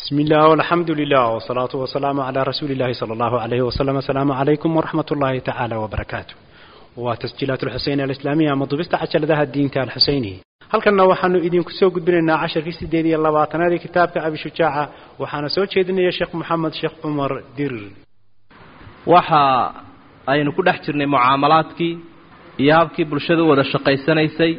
بسم الله والحمد لله والصلاة والسلام على رسول الله صلى الله عليه وسلم السلام عليكم ورحمة الله تعالى وبركاته وتسجيلات الحسين الإسلامية مضبست عشر ذا الدين تال الحسيني halkanna waxaanu idinku soo gudbinaynaa casharkii sideed iyo labaatanaad ee kitaabka abishujaaca waxaana soo jeedinaya sheekh moxamed sheekh cumar dirir waxa aynu ku dhex jirnay mucaamalaadkii iyo habkii bulshadu wada shaqaysanaysay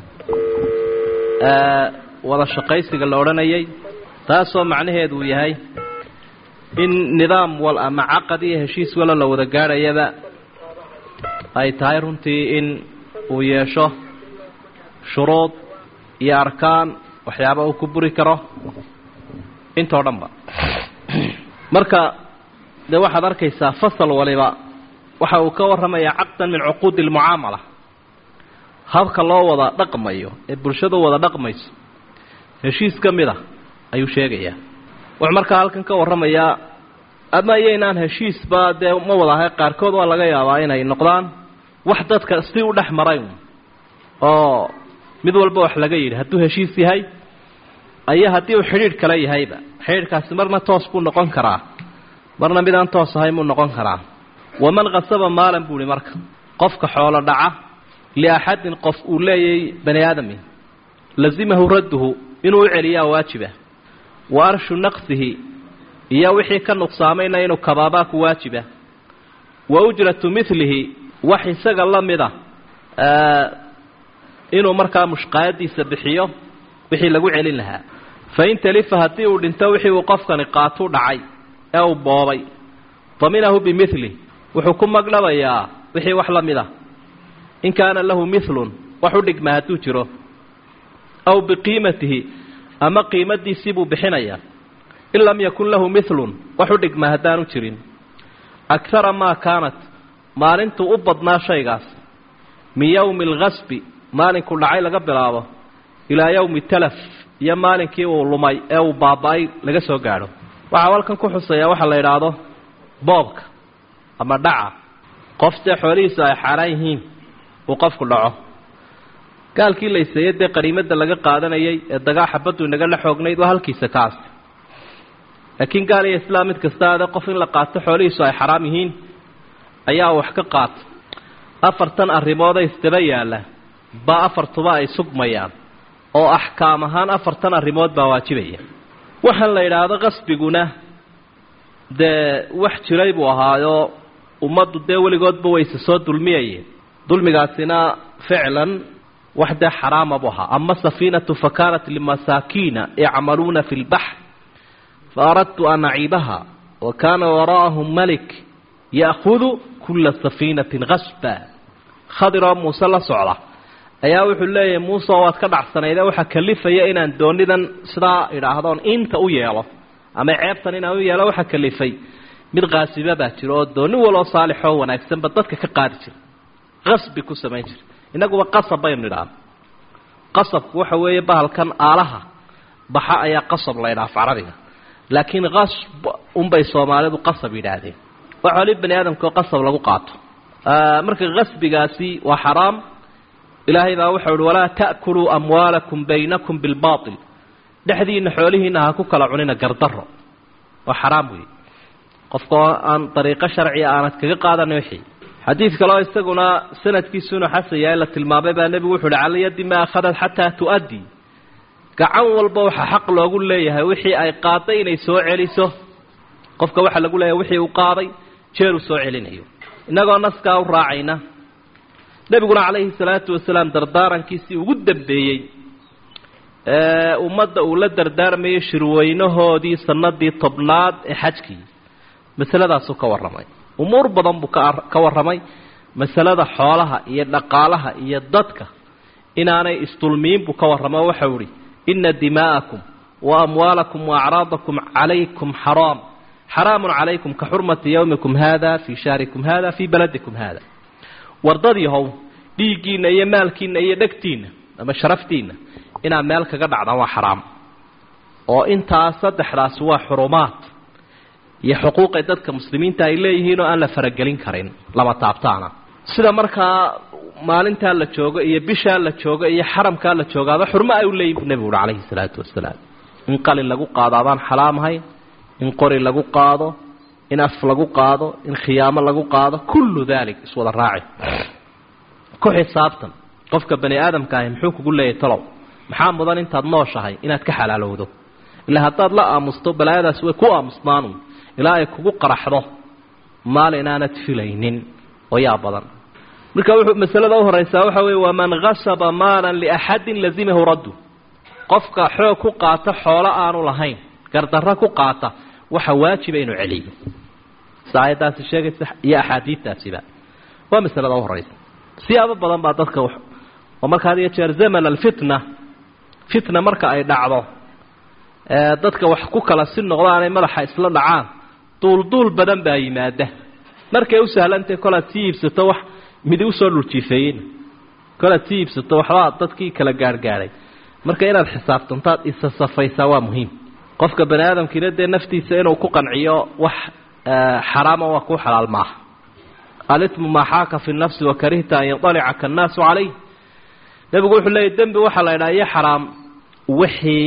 wada shaqaysiga la odhanayay taasoo macnaheedu uu yahay in nidaam wal ama caqad iyo heshiis walo la wada gaadhayaba ay tahay runtii in uu yeesho shuruud iyo arkaan waxyaaba uu ku buri karo intoo dhanba marka dee waxaad arkaysaa fasal waliba waxa uu ka warramayaa caqdan min cuquudi almucaamala habka loo wada dhaqmayo ee bulshadu wada dhaqmayso heshiis ka mid a ayuu sheegayaa wuxuu markaa halkan ka warramayaa ama iyaynaan heshiisba dee ma wada ahay qaarkood waa laga yaabaa inay noqdaan wax dadka si u dhex maray oo mid walba wax laga yidhi hadduu heshiis yahay ayo haddii uu xidhiidh kale yahayba xidhiidhkaasi marna toos buu noqon karaa marna mid aan toos ahayn buu noqon karaa waman khasaba maalan buu ihi marka qofka xoolo dhaca liaxadin qof uu leeyay bani aadami lazimahu radduhu inuu u celiyaa waajiba wa arshu naqsihi iyo wixii ka nuqsaamayna inuu kabaabaa ku waajiba wa ujratu milihi wax isaga la mida inuu markaa mushqaayadiisa bixiyo wixii lagu celin lahaa fain talifa haddii uu dhinto wixii uu qofkani qaatuu dhacay ee uu boobay daminahu bimili wuxuu ku magdhabayaa wixii wax la mid a in kaana lahu milun wax u dhigma hadduu jiro aw biqiimatihi ama qiimadiisii buu bixinayaa in lam yakun lahu milun wax u dhigma haddaanu jirin akara maa kaanat maalintuu u badnaa shaygaas min yowmi alkasbi maalinkuu dhacay laga bilaabo ilaa yowmi talaf iyo maalinkii uu lumay ee uu baaba-ay laga soo gaadho waxaa halkan ku xuseeyaa waxaa la idhaahdo boobka ama dhaca qof dee xoolihiisu ay xaaraan yihiin uu qofku dhaco gaalkii layseeye dee qaniimada laga qaadanayay ee dagaaxa baddu inaga la xoognayd waa halkiisa kaas laakiin gaal iyo islaam mid kasta ade qof in la qaato xoolihiisu ay xaraam yihiin ayaa wax ka qaata afartan arrimood ee isdaba yaalla baa afartuba ay sugmayaan oo axkaam ahaan afartan arrimood baa waajibaya waxaan la idhaahdo qasbiguna dee wax jiray buu ahaayoo ummaddu dee weligoodba wayse soo dulmiyayeen dulmigaasina ficlan wax dee xaraama buu ahaa ama safiinatu fa kaanat limasaakiina yacmaluuna fi lbaxr fa aradtu an aciibaha wa kaana waraa'ahum malik ya'hudu kula safiinatin kasba khadiroo muuse la socda ayaa wuxuu leeyahay muuse waad ka dhacsanayde waxaa kalifaya inaan doonidan sidaa idhaahdoon inta u yeelo ama ceebtan inaan u yeelo waxaa kalifay mid kaasiba baa jira oo dooni waloo saalixoo wanaagsanba dadka ka qaadi jira qasbi ku samayn jira innaguba qasab baynu idhaahno qasabku waxa weeye bahalkan aalaha baxa ayaa qasab la ydhaha af carabiga laakiin qasb unbay soomaalidu qasab yidhaahdeen waa xooli bani aadamkaoo qasab lagu qaato marka qasbigaasi waa xaraam ilaahay baa wuxuu uhi walaa ta'kuluu amwaalakum baynakum bilbaatil dhexdiina xoolihiina ha ku kala cunina gardaro waa xaraam weeye qofkao aan dariiqo sharciga aanad kaga qaadanin wixii xadiid kaleo isaguna sanadkiisuunu xasan yahay la tilmaamay baa nebigu wuxu uhi cala yadi maa akhadat xataa tu'addi gacan walba waxaa xaq loogu leeyahay wixii ay qaaday inay soo celiso qofka waxaa lagu leeyahay wixii uu qaaday jeer uu soo celinayo innagoo naskaa u raacayna nebiguna calayhi salaatu wasalaam dardaarankiisii ugu dambeeyey ee ummadda uu la dardaarmayay shirweynahoodii sanadii tobnaad ee xajkii masaladaasuu ka warramay umuur badan buu ka warramay masalada xoolaha iyo dhaqaalaha iyo dadka inaanay isdulmiyin buu ka warramo waxau ihi ina dimaa'akum wa amwaalakum wa acraadakum calaykum xaraam xaraamun calaykum ka xurmati yowmikum hada fii shahrikum hada fii baladikum hada wardadyahow dhiiggiinna iyo maalkiinna iyo dhegtiinna ama sharaftiinna inaad meel kaga dhacdaan waa xaraam oo intaas saddexdaasi waa xurumaad iyo xuquuqay dadka muslimiinta ay leeyihiin oo aan la faragelin karin lama taabtaana sida markaa maalintaa la joogo iyo bishaa la joogo iyo xaramkaa la joogaaba xurmo ay u leeyihin buu nebigu uhi calayhi salaatu wasalaam in qalin lagu qaado abaan xalaam ahayn in qori lagu qaado in af lagu qaado in khiyaamo lagu qaado kullu dalik iswada raaci ku xisaabtan qofka bani aadamka ahi muxuu kugu leeyahay talow maxaa mudan intaad nooshahay inaad ka xalaalowdo ilaa haddaad la aamusto balaayadaas way ku aamusnaanu ilaa ay kugu qaraxdo maalin aanad filaynin oo yaa badan marka wuxuu masalada u horeysaa waxa weeye waman khasaba maalan liaxadin lazimahu raddu qofka xoog ku qaata xoolo aanu lahayn gardarro ku qaata waxa waajiba inuu celiyo sida aayaddaasi sheegaysa iyo axaadiidtaasiba waa masalada u horeysa siyaabo badan baa dadka oo marka had iyo jeer zaman alfitna fitna marka ay dhacdo dadka wax ku kala si noqdaanay madaxa isla dhacaan duulduul badan baa yimaada markay u sahlantahay kolaad sii iibsato wax midi usoo dhuljiifeeyeyna kolaad sii iibsato waxbaa dadkii kala gaarhgaadhay marka inaad xisaabtantaad isa safaysaa waa muhiim qofka bani aadamkiina dee naftiisa inuu ku qanciyo wax xaraama waa kuu xalaal maaha alitmu maa xaaka fi nafsi wakarihta an yandalica kannaasu calayh nebigu wuxuu leeyay dembi waxaa la ydhaha iyo xaraam wixii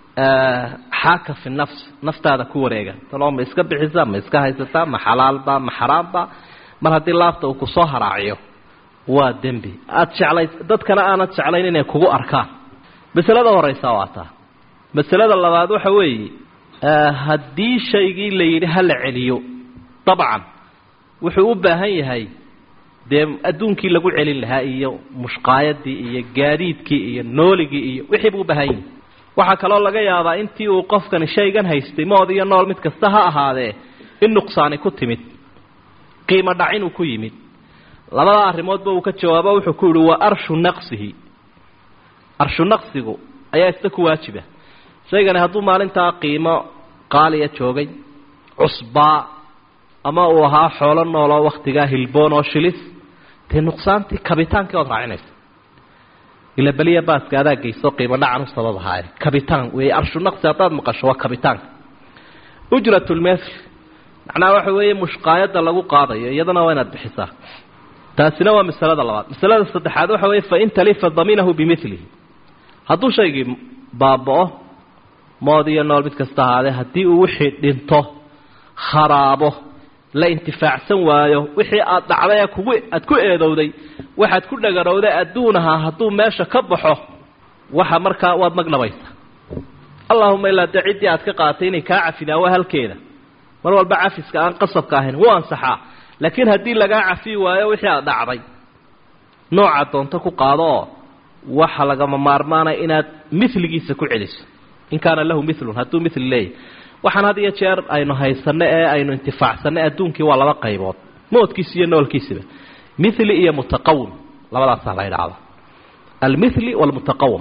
xaaka fi nafs naftaada ku wareega taloo ma iska bixisaa ma iska haysataa ma xalaalba ma xaraamba mar haddii laabta uu kusoo haraaciyo waa dembi aada jeclays dadkana aanad jeclayn inay kugu arkaan masalada horeysa waa taa masalada labaad waxa weeye haddii shaygii la yidhi ha la celiyo dabcan wuxuu u baahan yahay dee adduunkii lagu celin lahaa iyo mushqaayadii iyo gaadiidkii iyo nooligii iyo wixii buu u baahan yahay waxaa kaloo laga yaabaa intii uu qofkani shaygan haystay mood iyo nool mid kasta ha ahaadee in nuqsaani ku timid qiimo dhac inuu ku yimid labada arrimoodba uu ka jawaabo wuxuu ku yihi waa arshu naqsihi arshu naqsigu ayaa isna ku waajiba shaygani hadduu maalintaa qiimo qaaliya joogay cusbaa ama uu ahaa xoolo nooloo wakhtigaa hilboon oo shilis dee nuqsaantii kabitaankii ood raacinaysa ila beliya baaska adaa geyso qiimo dhacan u sabab ahaaye kabitaan wey arshu naqsi haddaad maqasho waa kabitaanka ujrat lmethl macnaha waxa weeye mushqaayadda lagu qaadayo iyadana waa inaad bixisaa taasina waa masalada labaad masalada saddexaad waxa weeye fain talifa daminahu bimilihi hadduu shaygii baaba-o mood iyo nool mid kasta ahaadee haddii uu wixii dhinto kharaabo la intifaacsan waayo wixii aad dhacday ee kugu aad ku eedowday waxaad ku dhagarowday adduunaha hadduu meesha ka baxo waxa markaa waad magnabaysaa allahuma ilaa dee ciddii aad ka qaatay inay kaa cafidaan waa halkeeda mar walba cafiska aan qasabka ahayn wuu ansaxaa laakiin haddii lagaa cafi waayo wixii aad dhacday nooca doonto ku qaado oo waxa lagama maarmaanaya inaad miligiisa ku celiso in kaana lahu milun hadduu mil leeyahy waxaan had iyo jeer aynu haysanno ee aynu intifaacsanno adduunkii waa laba qaybood moodkiisa iyo noolkiisaba mili iyo mutaqawim labadaasaa la idhaahda almili walmutaqawim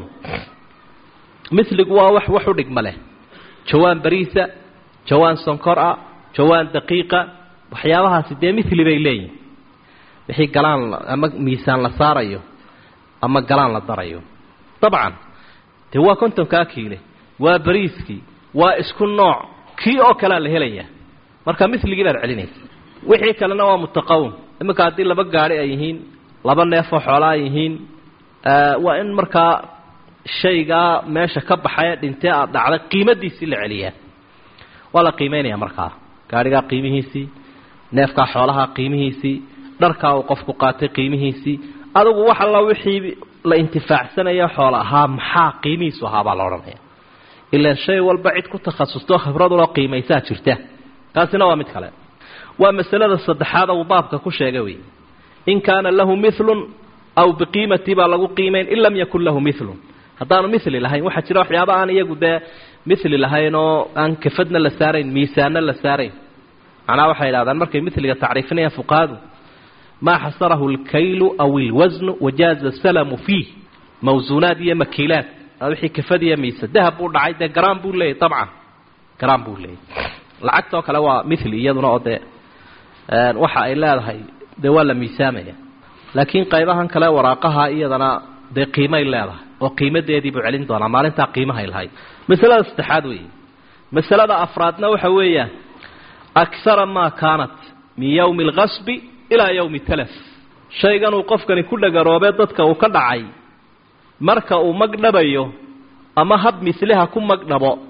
miligu waa wax wax u dhigma leh jawaan bariisa jawaan sonkor ah jawaan daqiiqa waxyaabahaasi dee mili bay leeyihin wixii galaan ama miisaan la saarayo ama galaan la darayo dabcan dee waa kontonkaa kiile waa bariiskii waa isku nooc kii oo kalea la helayaa marka miligii baad celinaysa wixii kalena waa mutaqawim iminka haddii laba gaari ay yihiin laba neefoo xoola ay yihiin waa in markaa shaygaa meesha ka baxaya dhintee aad dhacday qiimadiisii la celiyaa waa la qiimeynaya markaa gaadhigaa qiimihiisii neefkaa xoolaha qiimihiisii dharkaa uu qofku qaatay qiimihiisii adugu wax alla wixii la intifaacsanaya xoola ahaa maxaa qiimihiisu ahaa baa la odhanaya ilaan shay walba cid ku takhasustoo khibraduloo qiimaysaa jirta taasina waa mid kale waa masalada saddexaad uu baabka ku sheegay wey in kaana lahu milun aw biqiimati baa lagu qiimayn in lam yakun lahu milun haddaanu mili lahayn waxaa jira waxyaaba aan iyagu dee mili lahayn oo aan kafadna la saarayn miisaanna la saarayn macnaha waxay idhahdaan markay miliga tacriifinayaan fuqahadu maa xasarahu alkaylu aw ilwasnu wajaaza salamu fiih mawsuunaad iyo makiilaad wixii kafadiya miisa dahab buu dhacay dee garaan buu leeyahy dabcan garaan buu leeyahy lacagtoo kale waa mili iyaduna oo dee waxa ay leedahay dee waa la miisaamaya laakiin qaybahan kale waraaqaha iyadana dee qiimay leedahay oo qiimadeedii buu celin doonaa maalintaa qiimahay lahayd masalada saddexaad weeye masalada afraadna waxa weeyaan akhara maa kaanat min yowmi alkasbi ilaa yowmi talaf shaygan uu qofkani ku dhagaroobee dadka uu ka dhacay marka uu magdhabayo ama hab misliha ku magdhabo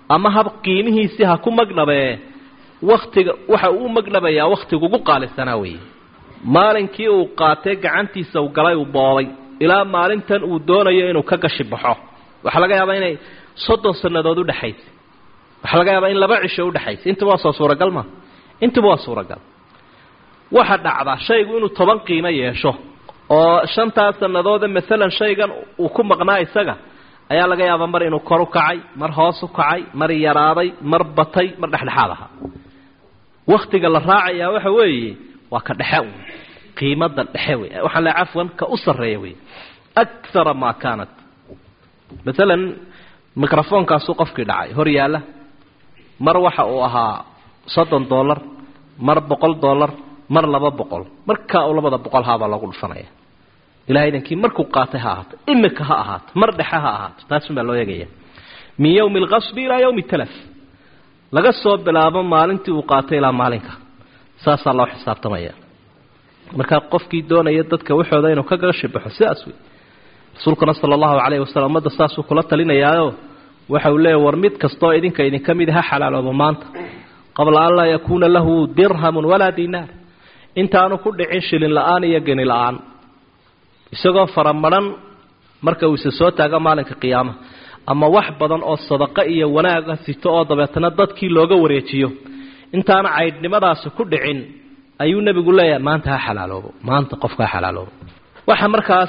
ama hab qiimihiisii ha ku magdhabee waktiga waxa uu u magdhabayaa wakhtiga ugu qaalisanaa weeye maalinkii uu qaatay gacantiisa uu galay uu boobay ilaa maalintan uu doonayo inuu ka gashi baxo waxaa laga yaabaa inay soddon sannadood udhexaysay waxaa laga yaabaa in laba cisho udhexaysay intuba waa soo suuragal ma intuba waa suuragal waxa dhacda shaygu inuu toban qiimo yeesho oo shantaas sannadoode maalan shaygan uu ku maqnaa isaga ayaa laga yaabaa mar inuu kor u kacay mar hoos u kacay mar yaraaday mar batay mar dhexdhexaad ahaa wakhtiga la raacayaa waxa weeye waa ka dhexe wey qiimada dhexe wey waxaan le cafwan ka u sarreeya wey akara maa kaanat maalan microfoonkaasuu qofkii dhacay hor yaalla mar waxa uu ahaa soddon dollar mar boqol dollar mar laba boqol markaa uu labada boqol haabaa loogu dhufanaya ilahay idankii markuu qaatay ha ahaato imika ha ahaato mar dhexe ha ahaato taasunbaa loo eegaya min yowmi alqasbi ilaa yowmi talaf laga soo bilaabo maalintii uu qaatay ilaa maalinka saasaa loo xisaabtamaya markaa qofkii doonaya dadka waxooda inuu ka gashi baxo sidaas wey rasuulkuna sala allahu calayhi wasalam ummadda saasuu kula talinayaayo waxa uu leeya war mid kastoo idinka idinka mid ha xalaaloobo maanta qabla an laa yakuuna lahu dirhamun walaa dinaar intaanu ku dhicin shilin la-aan iyo geni la-aan isagoo faramadhan marka uu isa soo taago maalinka qiyaama ama wax badan oo sadaqo iyo wanaaga sito oo dabeetana dadkii looga wareejiyo intaana caydhnimadaasi ku dhicin ayuu nebigu leeyahay maanta ha xalaaloobo maanta qofka ha xalaaloobo waxa markaas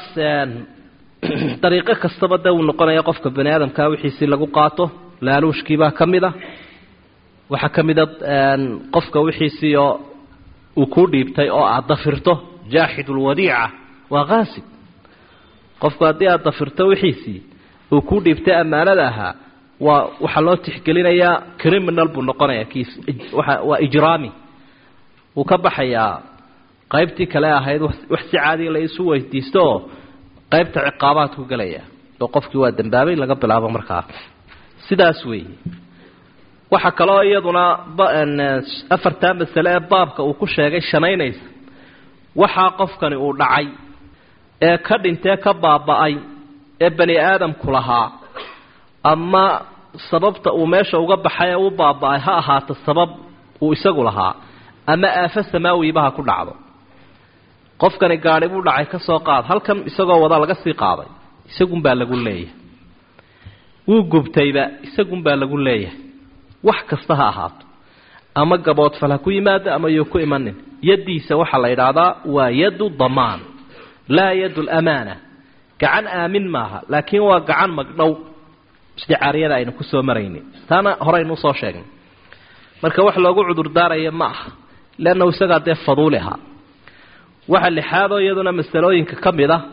dariiqo kastaba dee uu noqonaya qofka bani aadamkaa wixiisii lagu qaato laaluushkiibaa ka mid a waxaa ka mid a qofka wixiisiioo uu kuu dhiibtay oo aad dafirto jaaxidulwadiica waa qaasib qofku haddii aad dafirto wixiisii uu kuu dhiibtay ammaanada ahaa waa waxaa loo tixgelinayaa criminal buu noqonaya kiis waa ijraami wuu ka baxayaa qaybtii kale ahayd wax si caadiga la isu weydiisto oo qaybta ciqaabaadku gelaya oo qofkii waa dambaabay laga bilaabo markaa sidaas weeye waxaa kaloo iyaduna afartaa masale ee baabka uu ku sheegay shanaynaysa waxaa qofkani uu dhacay ee ka dhintee ka baaba-ay ee bani aadamku lahaa ama sababta uu meesha uga baxay ee u baaba-ay ha ahaato sabab uu isagu lahaa ama aafo samaawiba ha ku dhacdo qofkani gaadhi buu dhacay ka soo qaad halkan isagoo wada laga sii qaaday isagunbaa lagu leeyahay wuu gubtayba isagunbaa lagu leeyahay wax kasta ha ahaato ama gaboodfal ha ku yimaado ama yuu ku imanin yaddiisa waxaa la yidhaahdaa waa yaddu damaan laa yaddu lamaana gacan aamin maaha laakiin waa gacan magdhow isticaariyada aynu ku soo maraynin taana horeynu usoo sheegnay marka wax loogu cudurdaaraya ma aha leannahu isagaa dee faduuli ahaa waxa lixaadoo iyaduna masalooyinka ka mid ah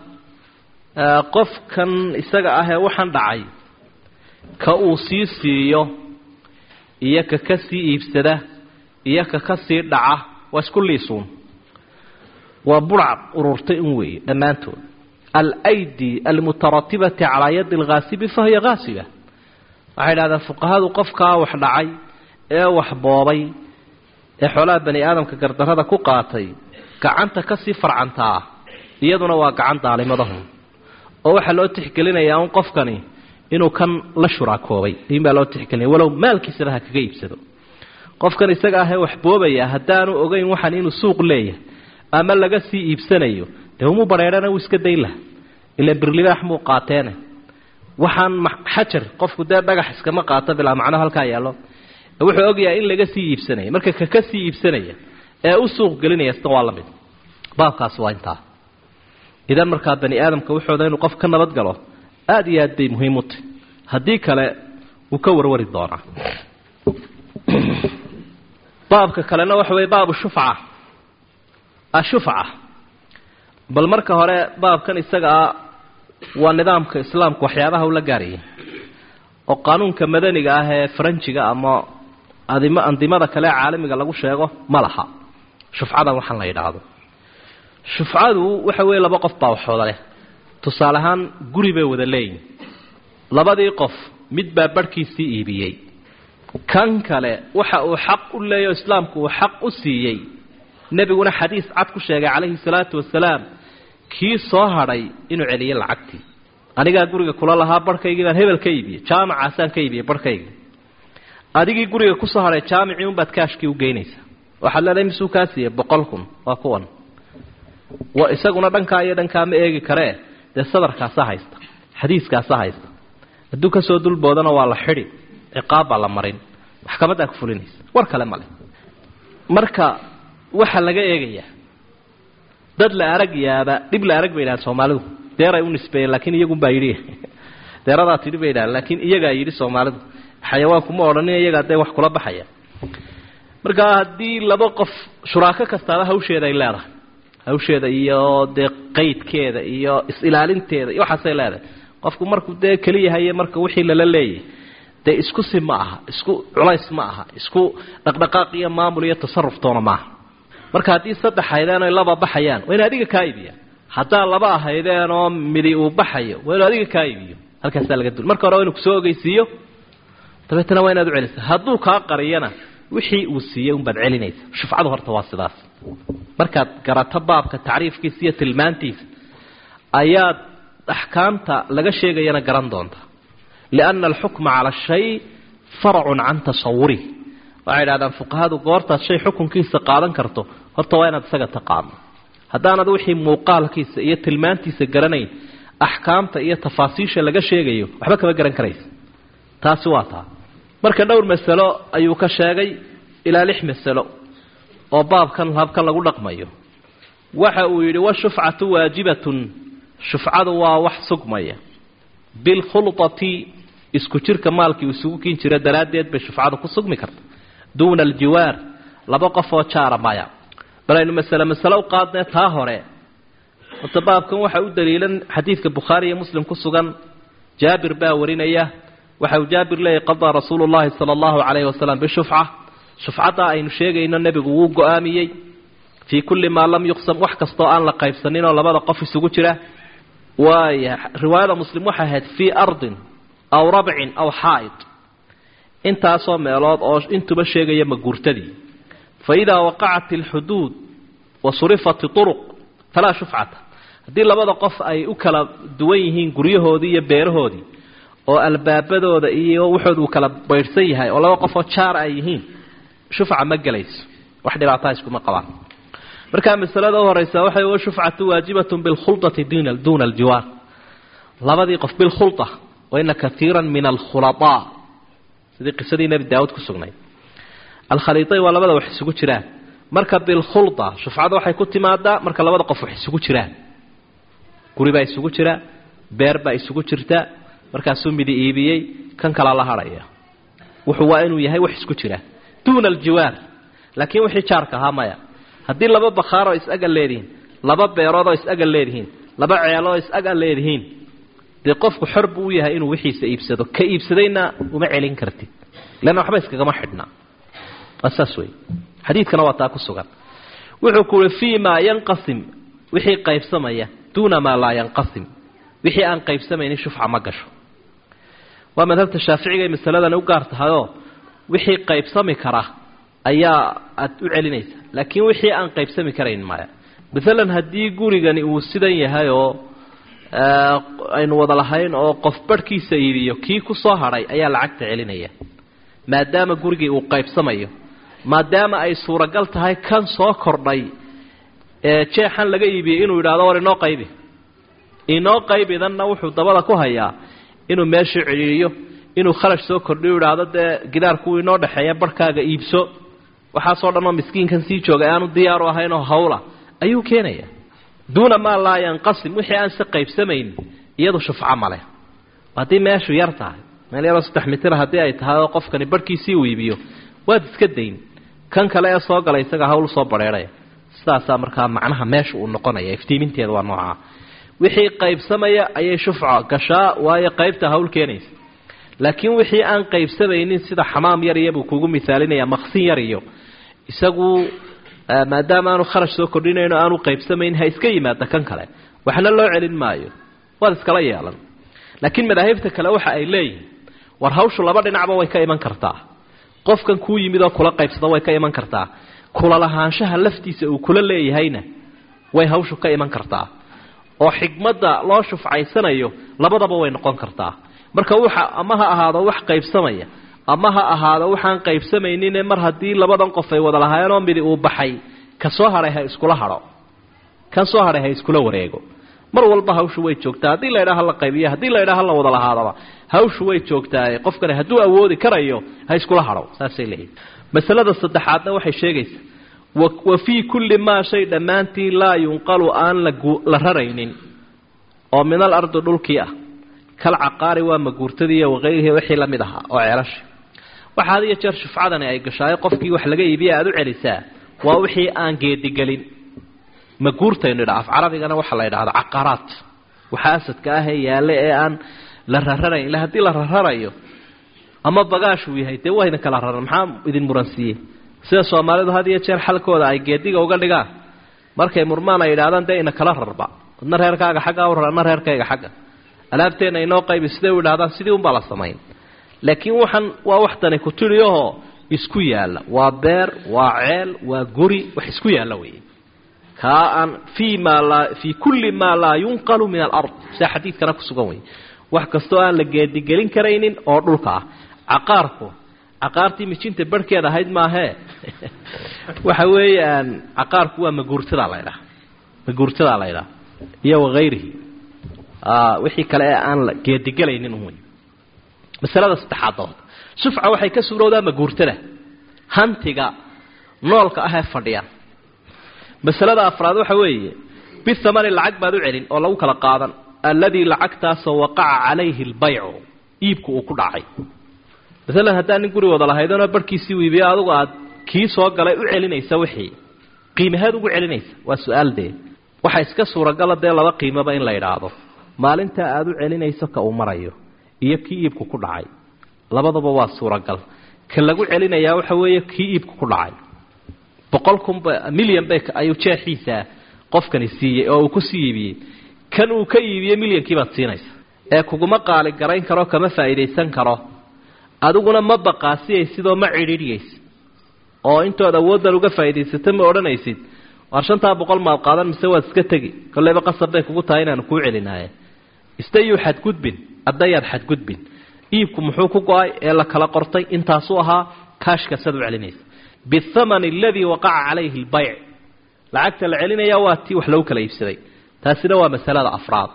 qofkan isaga ah ee waxaan dhacay ka uu sii siiyo iyo ka ka sii iibsada iyo ka ka sii dhaca waa isku liisuun waa burcad ururtay un weeye dhammaantood alaydi almutaratibati calaa yadi alghaasibi fahiya haasiba waxay dhahdeen fuqahadu qofkaa wax dhacay ee wax boobay ee xoolaha bani aadamka gardarrada ku qaatay gacanta kasii farcantaa iyaduna waa gacan daalimadahun oo waxaa loo tixgelinayaa un qofkani inuu kan la shuraakoobay in baa loo tixgelinaya walow maalkiisaba ha kaga iibsado qofkan isaga ahee wax boobaya haddaanu ogeyn waxan inuu suuq leeyahay ama laga sii iibsanayo dee umuu bareerhana wuu iska dayn laha ila birlibaax muu qaateene waxaan xajar qofku dee dhagax iskama qaato bilaa macno halkaa yaallo wuxuu ogyahay in laga sii iibsanaya marka kaka sii iibsanaya ee u suuq gelinaya isna waa la mid baabkaasi waa intaa idan markaa bani aadamka wuxooda inuu qof ka nabad galo aada iyo aad bay muhiim u tahy haddii kale wuu ka warwari doonaa baabka kalena waxa weye baabu shufca ashufca bal marka hore baabkan isaga ah waa nidaamka islaamku waxyaabaha ula gaarayay oo qaanuunka madaniga ah ee faranjiga ama adim andimada kale ee caalamiga lagu sheego ma laha shufcadan waxaan la yidhaahdo shufcadu waxa weeye laba qof baa waxooda leh tusaale ahaan guri bay wada leeyihin labadii qof mid baa barhkiisii iibiyey kan kale waxa uu xaq u leeyahy o islaamku uu xaq u siiyey nebiguna xadiis cad ku sheegay calayhi salaatu wasalaam kii soo hadhay inuu celiyo lacagtii anigaa guriga kula lahaa barhkaygii baan hebel ka iibiyey jaamacaasaan ka iibiyey barhkaygii adigii guriga kusoo hadhay jaamicii unbaad kaashkii u geynaysaa waxaad leedahay misuu kaa siiyey boqol kun waa kuwan wa isaguna dhankaa iyo dhankaa ma eegi karee dee sadarkaasa haysta xadiiskaasa haysta hadduu kasoo dulboodana waa la xidi ciqaab baa la marin maxkamaddaa ku fulinaysa war kale male marka waxaa laga eegayaa dad la arag yaaba dhib la arag bay yidhahan soomaalidu deeray u nisbeeyeen laakiin iyagunbaa yidhi deeradaa tidhi bay yidhahan laakiin iyagaa yidhi soomaalidu xayawaanku ma odhanin iyagaa dee wax kula baxaya marka haddii laba qof shuraako kastaaba hawsheeda ay leedahay hawsheeda iyo dee qaydkeeda iyo is-ilaalinteeda iyo waxaasay leedahay qofku markuu dee keliyahaye marka wixii lala leeyahy dee isku si ma aha isku culays ma aha isku dhaqdhaqaaq iyo maamul iyo tasaruftoona maaha marka haddii saddex haydeen oy laba baxayaan waa inu adiga kaa iibiya haddaa laba ahaydeen oo midi uu baxayo waa inu adiga kaa iibiyo halkaasaa laga dul marka hore waa inu kusoo ogeysiiyo dabeetana waa inaad u celisa hadduu kaa qariyana wixii uu siiyey unbaad celinaysa shufcadu horta waa sidaas markaad garato baabka tacriifkiisa iyo tilmaantiisa ayaad axkaamta laga sheegayana garan doonta lianna alxukma cala shay faracun can tasawurih waxay idhahdaan fuqahadu goortaad shay xukunkiisa qaadan karto horta waa inaad isaga taqaano haddaanad wixii muuqaalkiisa iyo tilmaantiisa garanayn axkaamta iyo tafaasiisha laga sheegayo waxba kama garan karaysa taasi waa taa marka dhowr masalo ayuu ka sheegay ilaa lix masalo oo baabkan habkan lagu dhaqmayo waxa uu yidhi washufcatu waajibatun shufcadu waa wax sugmaya bilkhulطati isku jirka maalkii isugu kin jira daraaddeed bay shufcadu ku sugmi karta duuna aljiwaar laba qof oo jaara maya bal aynu masale masale u qaadnee taa hore horta baabkan waxa u daliilan xadiidka bukhaari iyo muslim ku sugan jaabir baa warinaya waxa uu jaabir leeyahy qadaa rasuulu llahi sala allahu calayhi wasalam bishufca shufcadda aynu sheegayno nebigu wuu go-aamiyey fii kulli maa lam yuqsam wax kastoo aan la qaybsanin oo labada qof isugu jira waaya riwaayada muslim waxay ahayd fii ardin aw rabcin aw xaa'id intaasoo meelood oo intuba sheegaya maguurtadii fa idaa waqacat alxuduud wa surifat turuq falaa shufcata haddii labada qof ay u kala duwan yihiin guryahoodii iyo beerahoodii oo albaabadooda iyo wuxood uu kala baydhsan yahay oo laba qofoo jaar ay yihiin shufca ma gelayso wax dhibaataa iskuma qabaan markaa masalada u horeysa waxay wa shufcatu waajibatun bilkhulati duuna aljiwaar labadii qof bilkhula waina kaiira min alkhulaaa sidii qisadii nebi daawuud ku sugnay alkhaliiayn waa labada wax isugu jiraan marka bilkhula shufcada waxay ku timaadaa marka labada qof wax isugu jiraan guri baa isugu jira beer baa isugu jirta markaasuu midi iibiyey kan kalaa la hadhaya wuxuu waa inuu yahay wax isku jira duuna aljiwaar laakiin wixii jaarka ahaa maya haddii laba bakhaaroo is-aga leedihiin laba beeroodoo is-aga leedihiin laba ceeloo is-aga leedihiin dee qofku xor buu u yahay inuu wixiisa iibsado ka iibsadayna uma celin kartid leanna waxba iskagama xidhnaa waa saas wey xadiidkana waa taa ku sugan wuxuu ku uhi fii maa yanqasim wixii qaybsamaya duuna maa laa yanqasim wixii aan qaybsamaynin shufca ma gasho waa madhabta shaaficigay masaladani u gaar tahayoo wixii qaybsami kara ayaa aad u celinaysa laakiin wixii aan qaybsami karayn maya maalan haddii gurigani uu sidan yahay oo aynu wada lahayn oo qof barhkiisa iibiyo kii ku soo hadhay ayaa lacagta celinaya maadaama gurigii uu qaybsamayo maadaama ay suuragal tahay kan soo kordhay ee jeexan laga iibiyey inuu yidhahdo war inoo qaybi inoo qaybidanna wuxuu dabada ku hayaa inuu meeshii cidhiiriyo inuu kharash soo kordhiyo idhaahdo dee gidaarkuwii inoo dhexeeya barhkaaga iibso waxaasoo dhan oo miskiinkan sii jooga aanu diyaaru ahaynoo hawla ayuu keenaya duuna maa laa yanqasim wixii aan si qaybsamayn iyadu shufco male haddii meeshu yar tahay meel yaroo saddex mitira haddii ay tahay oo qofkani barhkiisii uu iibiyo waad iska dayn kan kale ee soo galay isaga hawl soo badheedhaya sidaasaa markaa macnaha meesha uu noqonaya iftiiminteeda waa noocaa wixii qaybsamaya ayay shufca gashaa waayo qaybta hawl keenaysa laakiin wixii aan qaybsamaynin sida xamaam yar iyo buu kugu misaalinaya maqsin yar iyo isagu maadaama aanu kharash soo kordhinayno aanu qaybsamayn ha iska yimaada kan kale waxna loo celin maayo waad iskala yeelan laakiin madaahibta kale waxa ay leeyihiin war hawshu laba dhinacba way ka iman kartaa qofkan kuu yimid oo kula qaybsada way ka iman kartaa kula lahaanshaha laftiisa uu kula leeyahayna way hawshu ka iman kartaa oo xigmadda loo shufcaysanayo labadaba way noqon kartaa marka waxa ama ha ahaado wax qaybsamaya ama ha ahaado waxaan qaybsamaynin mar haddii labadan qof ay wada lahaayeenoo midi uu baxay ka soo hadhay ha iskula hadho kan soo hadhay ha iskula wareego mar walba hawshu way joogtaa haddii la ydhaha la qaybiyo haddii la ydhaha la wada lahaadaba hawshu way joogtaaye qofkani hadduu awoodi karayo ha iskula hadho saasay leeyihin masalada saddexaadna waxay sheegaysaa wa fii kulli maa shay dhammaantii laa yunqalu aan la raraynin oo min al ardi dhulkii ah kal caqaari waa maguurtadiiyo waqayrihi wixii la mid ahaa oo ceelasha waxa had iyo jeer shufcadani ay gashaayo qofkii wax laga iibiya aada u celisaa waa wixii aan geedigelin maguurtaynu idha af carabigana waxaa la yidhahda caqaraat waxa asadka ahee yaalle ee aan la rararayn ila haddii la rararayo ama bagaashuu yahay dee waa idin kala raran maxaa idin muransiiyey sida soomaalidu had iyo jeer xalkooda ay geediga uga dhigaan markay murmaan ay yidhahdaan dee ina kala rarba adna reerkaaga xagga u rar adna reerkayga xagga alaabteenna inoo qaybi siday u idhahdaan sidii unbaa la samayn laakiin waxaan waa wax dani ku tidhiahoo isku yaalla waa beer waa ceel waa guri wax isku yaalla weeye kaa aan fii maa laa fii kulli maa laa yunqalu min alard sida xadiidkana ku sugan wey wax kastoo aan la geedigelin karaynin oo dhulka ah caqaarku caqaartii mijinta barhkeed ahayd maahee waxa weeyaan caqaarku waa maguurtadaa la ydhaha maguurtadaa la ydhaha iyo wakayrihi wixii kale ee aan la geedigelaynin wey masalada saddexaadood sufca waxay ka suurowdaa maguurtada hantiga noolka ah ee fadhiya masalada afraad waxa weeye bithamani lacag baad u celin oo lagu kala qaadan alladii lacagtaasoo waqaca calayhi albaycu iibku uu ku dhacay maalan haddaa nin guri wada lahaydonoo barhkiisii iibiyo adugu aad kii soo galay u celinaysa wixii qiimaheed ugu celinaysa waa su-aal dee waxaa iska suuragala dee laba qiimoba in la idhaahdo maalintaa aada u celinayso ka uu marayo iyo kii iibku ku dhacay labadaba waa suuragal ka lagu celinayaa waxa weeye kii iibku ku dhacay boqol kunba milyan bay ayuu jeexiisa qofkani siiyey oo uu ku sii iibiyey kan uu ka iibiyey milyankii baad siinaysa ee kuguma qaali garayn karo kama faa'iidaysan karo adiguna ma baqaasiyaysid oo ma cidhiidhiyaysid oo intood awooddan uga faa'iidaysato ma odhanaysid waar shantaa boqol maad qaadan mise waad iska tegi kolleyba qasab bay kugu tahay inaanu kuu celinaaye istayuu xadgudbin addayaad xadgudbin iibku muxuu ku go-ay ee la kala qortay intaasuu ahaa kaashkaasaad u celinaysa bithamani aladii waqaca calayhi albayc lacagta la celinaya waa tii wax lagu kala iibsaday taasina waa masalada afraad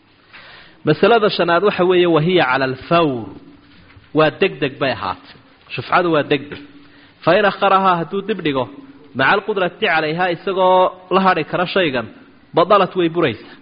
masalada shanaad waxa weeye wahiya cala alfawr waa deg deg bay ahaatay shufcadu waa deg deg fa in akharahaa hadduu dib dhigo maca alqudrati calayhaa isagoo la hadhi kara shaygan badalat way buraysaa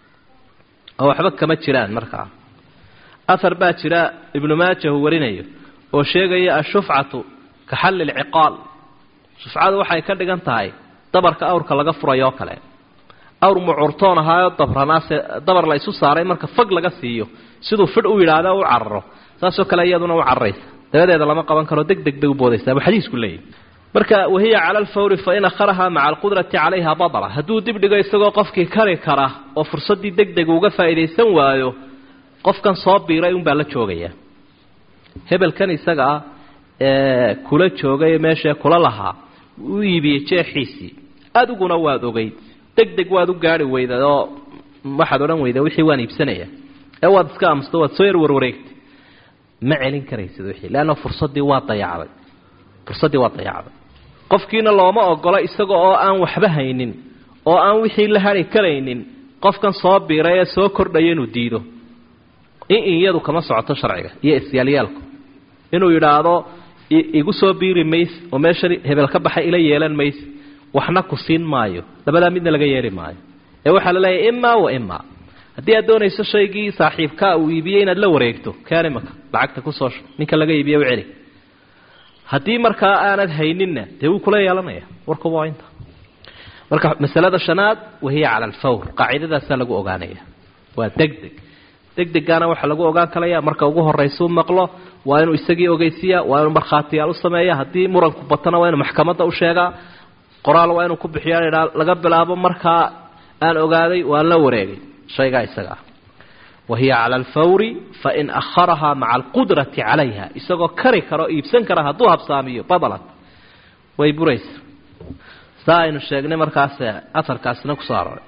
oo waxba kama jiraan markaa ahar baa jira ibnu maaja uu warinayo oo sheegaya ashufcatu ka xalli lciqaal shufcadu waxay ka dhigan tahay dabarka awrka laga furayo oo kale awr mucurtoon ahaayoo dabranaase dabar la isu saaray marka fag laga siiyo siduu fidh u yidhaahda u cararo saasoo kale iyaduna u cararaysa dabadeeda lama qaban karo deg deg bay u boodaysaa buu xadiisku leeyahy marka wahiya cala alfawri fa in akharahaa maca alqudrati calayha badla hadduu dib dhigo isagoo qofkii kari kara oo fursaddii deg deg uga faa'iidaysan waayo qofkan soo biiray unbaa la joogaya hebelkan isaga ah ee kula joogay meeshee kula lahaa u iibiyey jeexiisii adiguna waad ogeyd deg deg waad u gaari weyda oo waxaad odhan weyda wixii waan iibsanaya ee waad iska aamusto waad soo yar warwareegtay ma celin karaysid wixii leanna fursaddii waa dayacday fursaddii waa dayacday qofkiina looma ogola isaga oo aan waxba haynin oo aan wixii la hari karaynin qofkan soo biiray ee soo kordhaya inuu diido in iyadu kama socoto sharciga iyo isyaalyaalku inuu yidhaahdo igu soo biiri mays oo meeshan hebel ka baxay ila yeelan mays waxna ku siin maayo labadaa midna laga yeeli maayo ee waxaa la leeyahay imaa wa imaa haddii aad doonayso shaygii saaxiibkaa uu iibiyey inaad la wareegto kaan imaka lacagta kusoo ninka laga iibiye u celi haddii markaa aanad hayninna dee wuu kula yeelanaya warkuba waa inta marka masalada shanaad wahiya cala alfawr qaacidadaasaa lagu ogaanaya waa deg deg deg degaana waxaa lagu ogaan kalaya marka ugu horaysa u maqlo waa inuu isagii ogeysiiya waa inuu markhaatiyaal u sameeya haddii muranku batana waa inuu maxkamadda u sheegaa qoraal waa inuu ku bixiya idhaa laga bilaabo markaa aan ogaaday waan la wareegay shaygaa isaga ah wahiya cala alfawri fain akharahaa maca alqudrati calayha isagoo kari karo iibsan kara hadduu habsaamiyo badalat way buraysa saa aynu sheegnay markaas aarkaasina kusoo aroray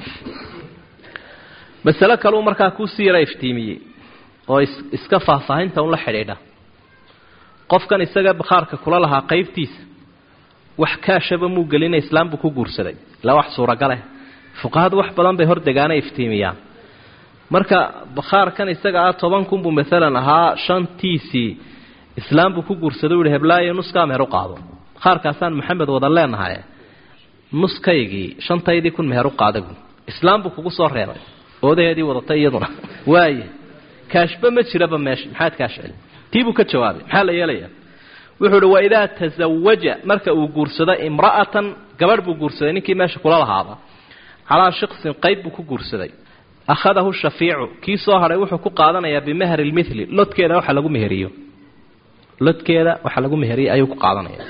masale kaleu markaa kuusii yara iftiimiyey oo iska faahfaahinta un la xidhiidha qofkan isaga bakhaarka kula lahaa qaybtiisa wax kaashaba muu gelina islaam buu ku guursaday ilaa wax suuragaleh fuqahadu wax badan bay hordegaana iftiimiyaan marka bakhaarkan isaga ah toban kun buu maalan ahaa shantiisii islaam buu ku guursaday u yihi heblaayo nuskaa meher u qaado bakhaarkaasaan maxamed wada leenahay nuskaygii shantaydii kun meher u qaada buu islaam buu kugu soo reebay oodaheedii wadatay iyaduna waaya kaashba ma jiraba meesha maxaad kaash celi tii buu ka jawaabay maxaa la yeelayaa wuxuu uhi waidaa tasawaja marka uu guursado imra'atan gabadh buu guursaday ninkii meesha kula lahaaba calaa shiksin qayb buu ku guursaday akhadahu shafiicu kii soo hadhay wuxuu ku qaadanayaa bimahri lmithli lodkeeda waxa lagu meheriyo lodkeeda waxa lagu meheriyo ayuu ku qaadanaya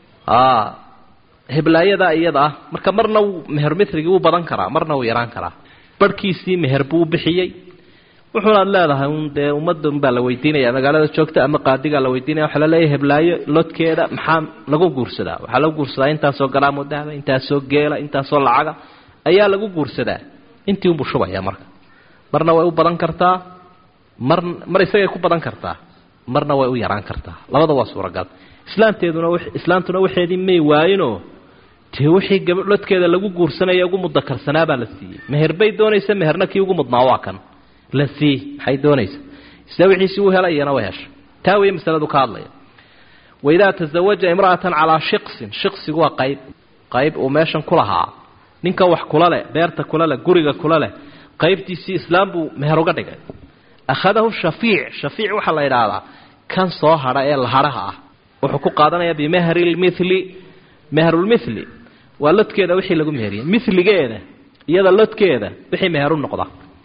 heblaayadaa iyada ah marka marna wuu meher mithrigii wuu badan karaa marna wuu yaraan karaa barhkiisii meher buu bixiyey wuxuunaad leedahay un dee ummaddan baa la weydiinaya magaalada joogta ama qaadigaa la weydiinaya waxaa laleeyahay heblaayo lodkeeda maxaa lagu guursadaa waxaa lagu guursadaa intaasoo garaamoo dahba intaasoo geela intaasoo lacaga ayaa lagu guursadaa intii unbuu shubaya marka marna way u badan kartaa mar mar isagay ku badan kartaa marna way u yaraan kartaa labada waa suuragal islaamteeduna islaamtuna waxeedii may waayinoo dee wixii gaba lodkeeda lagu guursanaya ugu mudakarsanaa baa la siiyey meher bay doonaysa meherna kii ugu mudnaa waa kan la sii maxay doonaysa isla wixiisii u helay iyana way hesha taa weeye masaladu ka hadlaya waidaa tasawaja imra'atan calaa shiqsin shiqsigu waa qayb qayb uu meeshan ku lahaa ninka wax kula leh beerta kula leh guriga kula leh qaybtiisii islaam buu meher uga dhigay akhadahu shafiic shafiic waxaa la yidhaahdaa kan soo hadha ee lahadhaha ah wuxuu ku qaadanayaa bimahri lmithli mehrulmithli waa lodkeeda wixii lagu meheriyey miligeeda iyada lodkeeda wixii meher u noqda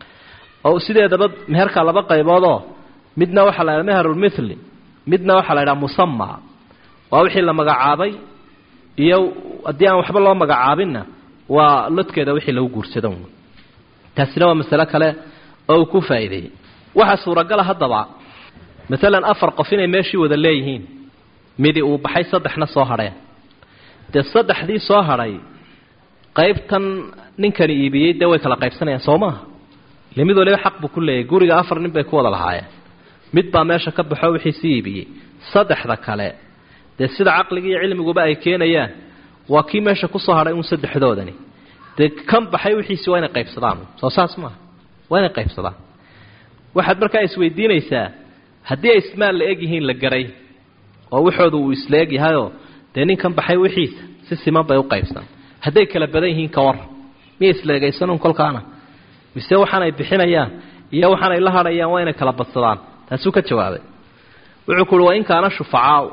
oo sideedaba meherka laba qayboodoo midna waxaa la ydhaha meherulmithli midna waxaa la ydhaha musama waa wixii la magacaabay iyo haddii aan waxba loo magacaabinna waa lodkeeda wixii lagu guursado taasina waa masalo kale oo uu ku faa'iideeyey waxaa suuragala haddaba maalan afar qof inay meeshii wada leeyihiin midi uu baxay saddexna soo hadheen dee saddexdii soo hadhay qaybtan ninkani iibiyey dee way kala qaybsanayaan soo maaha ile mid waliba xaq buu ku leeyahy guriga afar nin bay ku wada lahaayeen mid baa meesha ka baxo wixii sii iibiyey saddexda kale dee sida caqliga iyo cilmiguba ay keenayaan waa kii meesha kusoo hadhay uun saddexdoodani dee kan baxay wixiisi waa inay qaybsadaan soo saas maaha waa inay qaybsadaan waxaad markaa isweydiinaysaa haddii ay ismaal la eg yihiin la garay oo waxooda uu isla eg yahayoo dee ninkan baxay wixiisa si siman bay u qaybsan hadday kala badan yihiin ka war miyay isleegaysanuun kolkaana mise waxaanay bixinayaan iyo waxaanay la hadhayaan waa inay kala badsadaan taasuu ka jawaabay wuxuu ku uhi waa in kaana shufacaau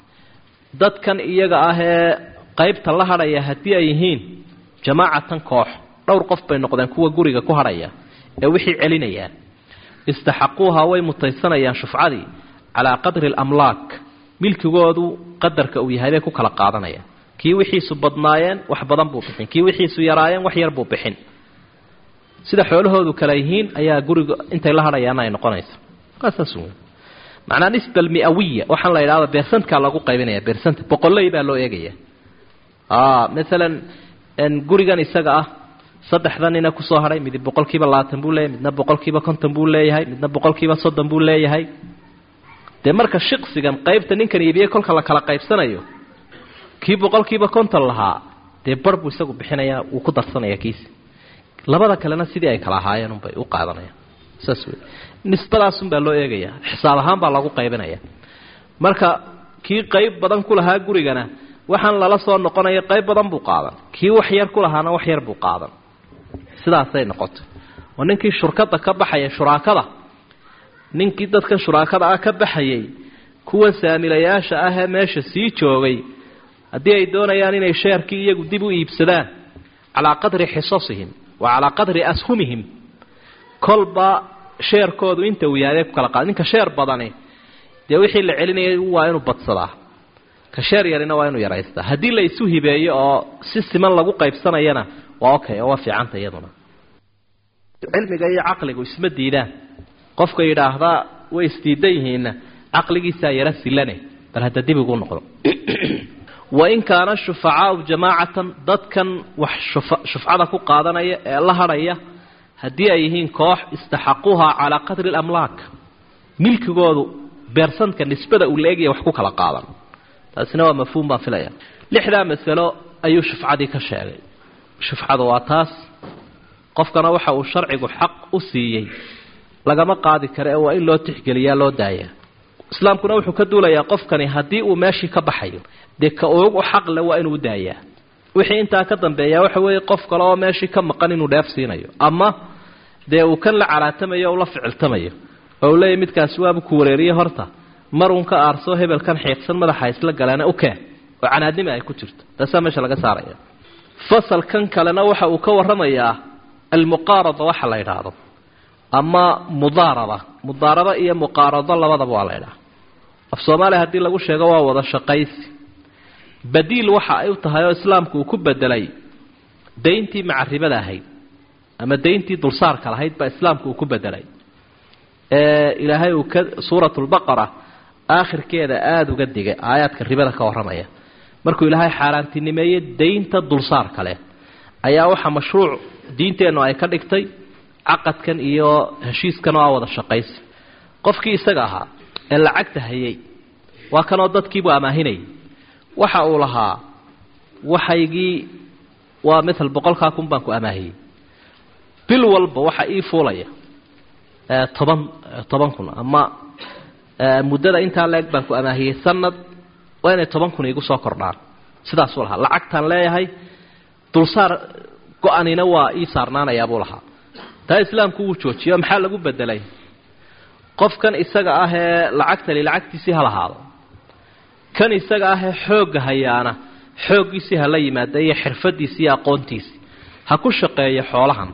dadkan iyaga ah ee qaybta la hadhaya haddii ay yihiin jamaacatan koox dhowr qof bay noqdeen kuwa guriga ku hadhaya ee wixii celinayaan istaxaquuha way mutaysanayaan shufcadii calaa qadri alamlaak milkigoodu qadarka uu yahay bay ku kala qaadanayaan kii wixiisu badnaayeen wax badan buu bixin kii wixiisu yaraayeen wax yar buu bixin sida xoolahoodu kala yihiin ayaa guriga intay la hadhayaana ay noqonaysa waa saas wey macnaa nisba almiawiya waxaan la yidhahda beersantka lagu qaybinaya beersanta boqoley baa loo eegaya maalan gurigan isaga ah saddexda nina kusoo hadhay midi boqolkiiba labaatan buu leeyahay midna boqolkiiba konton buu leeyahay midna boqolkiiba soddon buu leeyahay dee marka shiqsigan qaybta ninkan iibiyey kolka la kala qaybsanayo kii boqolkiiba konton lahaa dee bar buu isagu bixinayaa wuu ku darsanaya kiisi labada kalena sidii ay kala ahaayeen unbay u qaadanayaan saas wey nisbadaasunbaa loo eegaya xisaab ahaan baa lagu qaybinaya marka kii qayb badan ku lahaa gurigana waxaan lala soo noqonaya qayb badan buu qaadan kii wax yar ku lahaana wax yar buu qaadan sidaasay noqotay oo ninkii shurkada ka baxaya shuraakada ninkii dadkan shuraakada ah ka baxayay kuwa saamilayaasha ah ee meesha sii joogay haddii ay doonayaan inay sheerkii iyagu dib u iibsadaan calaa qadri xisasihim wa calaa qadri ashumihim kolba sheerkoodu inta uu yahay ku kala qaada ninka sheer badani dee wixii la celinayay waa inuu badsadaa ka sheer yarina waa inuu yaraystaa haddii la isu hibeeyo oo si siman lagu qaybsanayana waa okay oo waa fiicanta iyaduna cilmiga iyo caqligu isma diidaan qofka yidhaahdaa way isdiidan yihiinna caqligiisaa yara silane bal hadda dib igu noqdo wain kaana shufacaau jamaacatan dadkan wax shufcada ku qaadanaya ee la hadhaya haddii ay yihiin koox istaxaquuha calaa qadri lamlaak milkigoodu beersanka nisbada uu la-egaya wax ku kala qaadan taasina waa mafhuum baan filaya lixdaa masalo ayuu shufcadii ka sheegay shufcadu waa taas qofkana waxa uu sharcigu xaq u siiyey lagama qaadi karo ee waa in loo tixgeliyaa loo daayaa islaamkuna wuxuu ka duulayaa qofkani haddii uu meeshii ka baxayo dee ka ugu xaqle waa inuu daayaa wixii intaa ka dambeeya waxa weeye qof kale oo meeshii ka maqan inuu dheef siinayo ama dee uu kan la calaatamayo o la ficiltamayo oo uu leeyahy midkaasi waabu ku wareeriye horta mar uun ka aarso hebelkan xiiqsan madaxa isla galeena u keen oo canaadnima ay ku jirto taasaa meesha laga saaraya fasalkan kalena waxa uu ka warramayaa almuqaarada waxa la yidhaahdo ama mudaaraba mudaaraba iyo muqaarado labadaba waa la ydhaha af soomaaliya haddii lagu sheego waa wada shaqaysi badiil waxa ay u tahay oo islaamku uu ku bedelay dayntii macaribada ahayd ama dayntii dulsaarka lahayd baa islaamku uu ku bedelay ee ilaahay uu ka suurat lbaqara aakhirkeeda aada uga digay aayaadka ribada ka warramaya markuu ilaahay xaaraantinimeeyey daynta dulsaarka leh ayaa waxaa mashruuc diinteennu ay ka dhigtay caqadkan iyo heshiiskan oo a wada shaqaysi qofkii isaga ahaa ee lacagta hayay waa kanoo dadkiibuu amaahinayay waxa uu lahaa waxaygii waa maal boqolkaa kun baan ku amaahiyey bil walba waxa ii fuulaya toban toban kun ama muddada intaa leeg baan ku amaahiyey sanad waa inay toban kun iigu soo kordhaan sidaasuu lahaa lacagtaan leeyahay dulsaar go-anina waa ii saarnaanayaa buu lahaa taa islaamku wuu joojiyo maxaa lagu bedelay qofkan isaga ah ee lacagtali lacagtiisii ha lahaado kan isaga ah ee xoogga hayaana xooggiisii ha la yimaada iyo xirfadiisi iyo aqoontiisi ha ku shaqeeyo xoolahan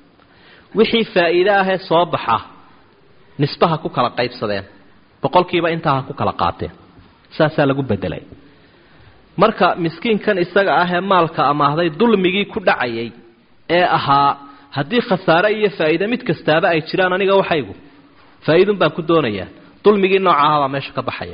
wixii faa'iide ahee soo baxa nisba ha ku kala qaybsadeen boqolkiiba intaa ha ku kala qaateen saasaa lagu bedelay marka miskiinkan isaga ah ee maalka amaahday dulmigii ku dhacayay ee ahaa haddii khasaare iyo faa'iide mid kastaaba ay jiraan aniga waxaygu faa'iidun baan ku doonayaa dulmigii nooca ah baa meesha ka baxaya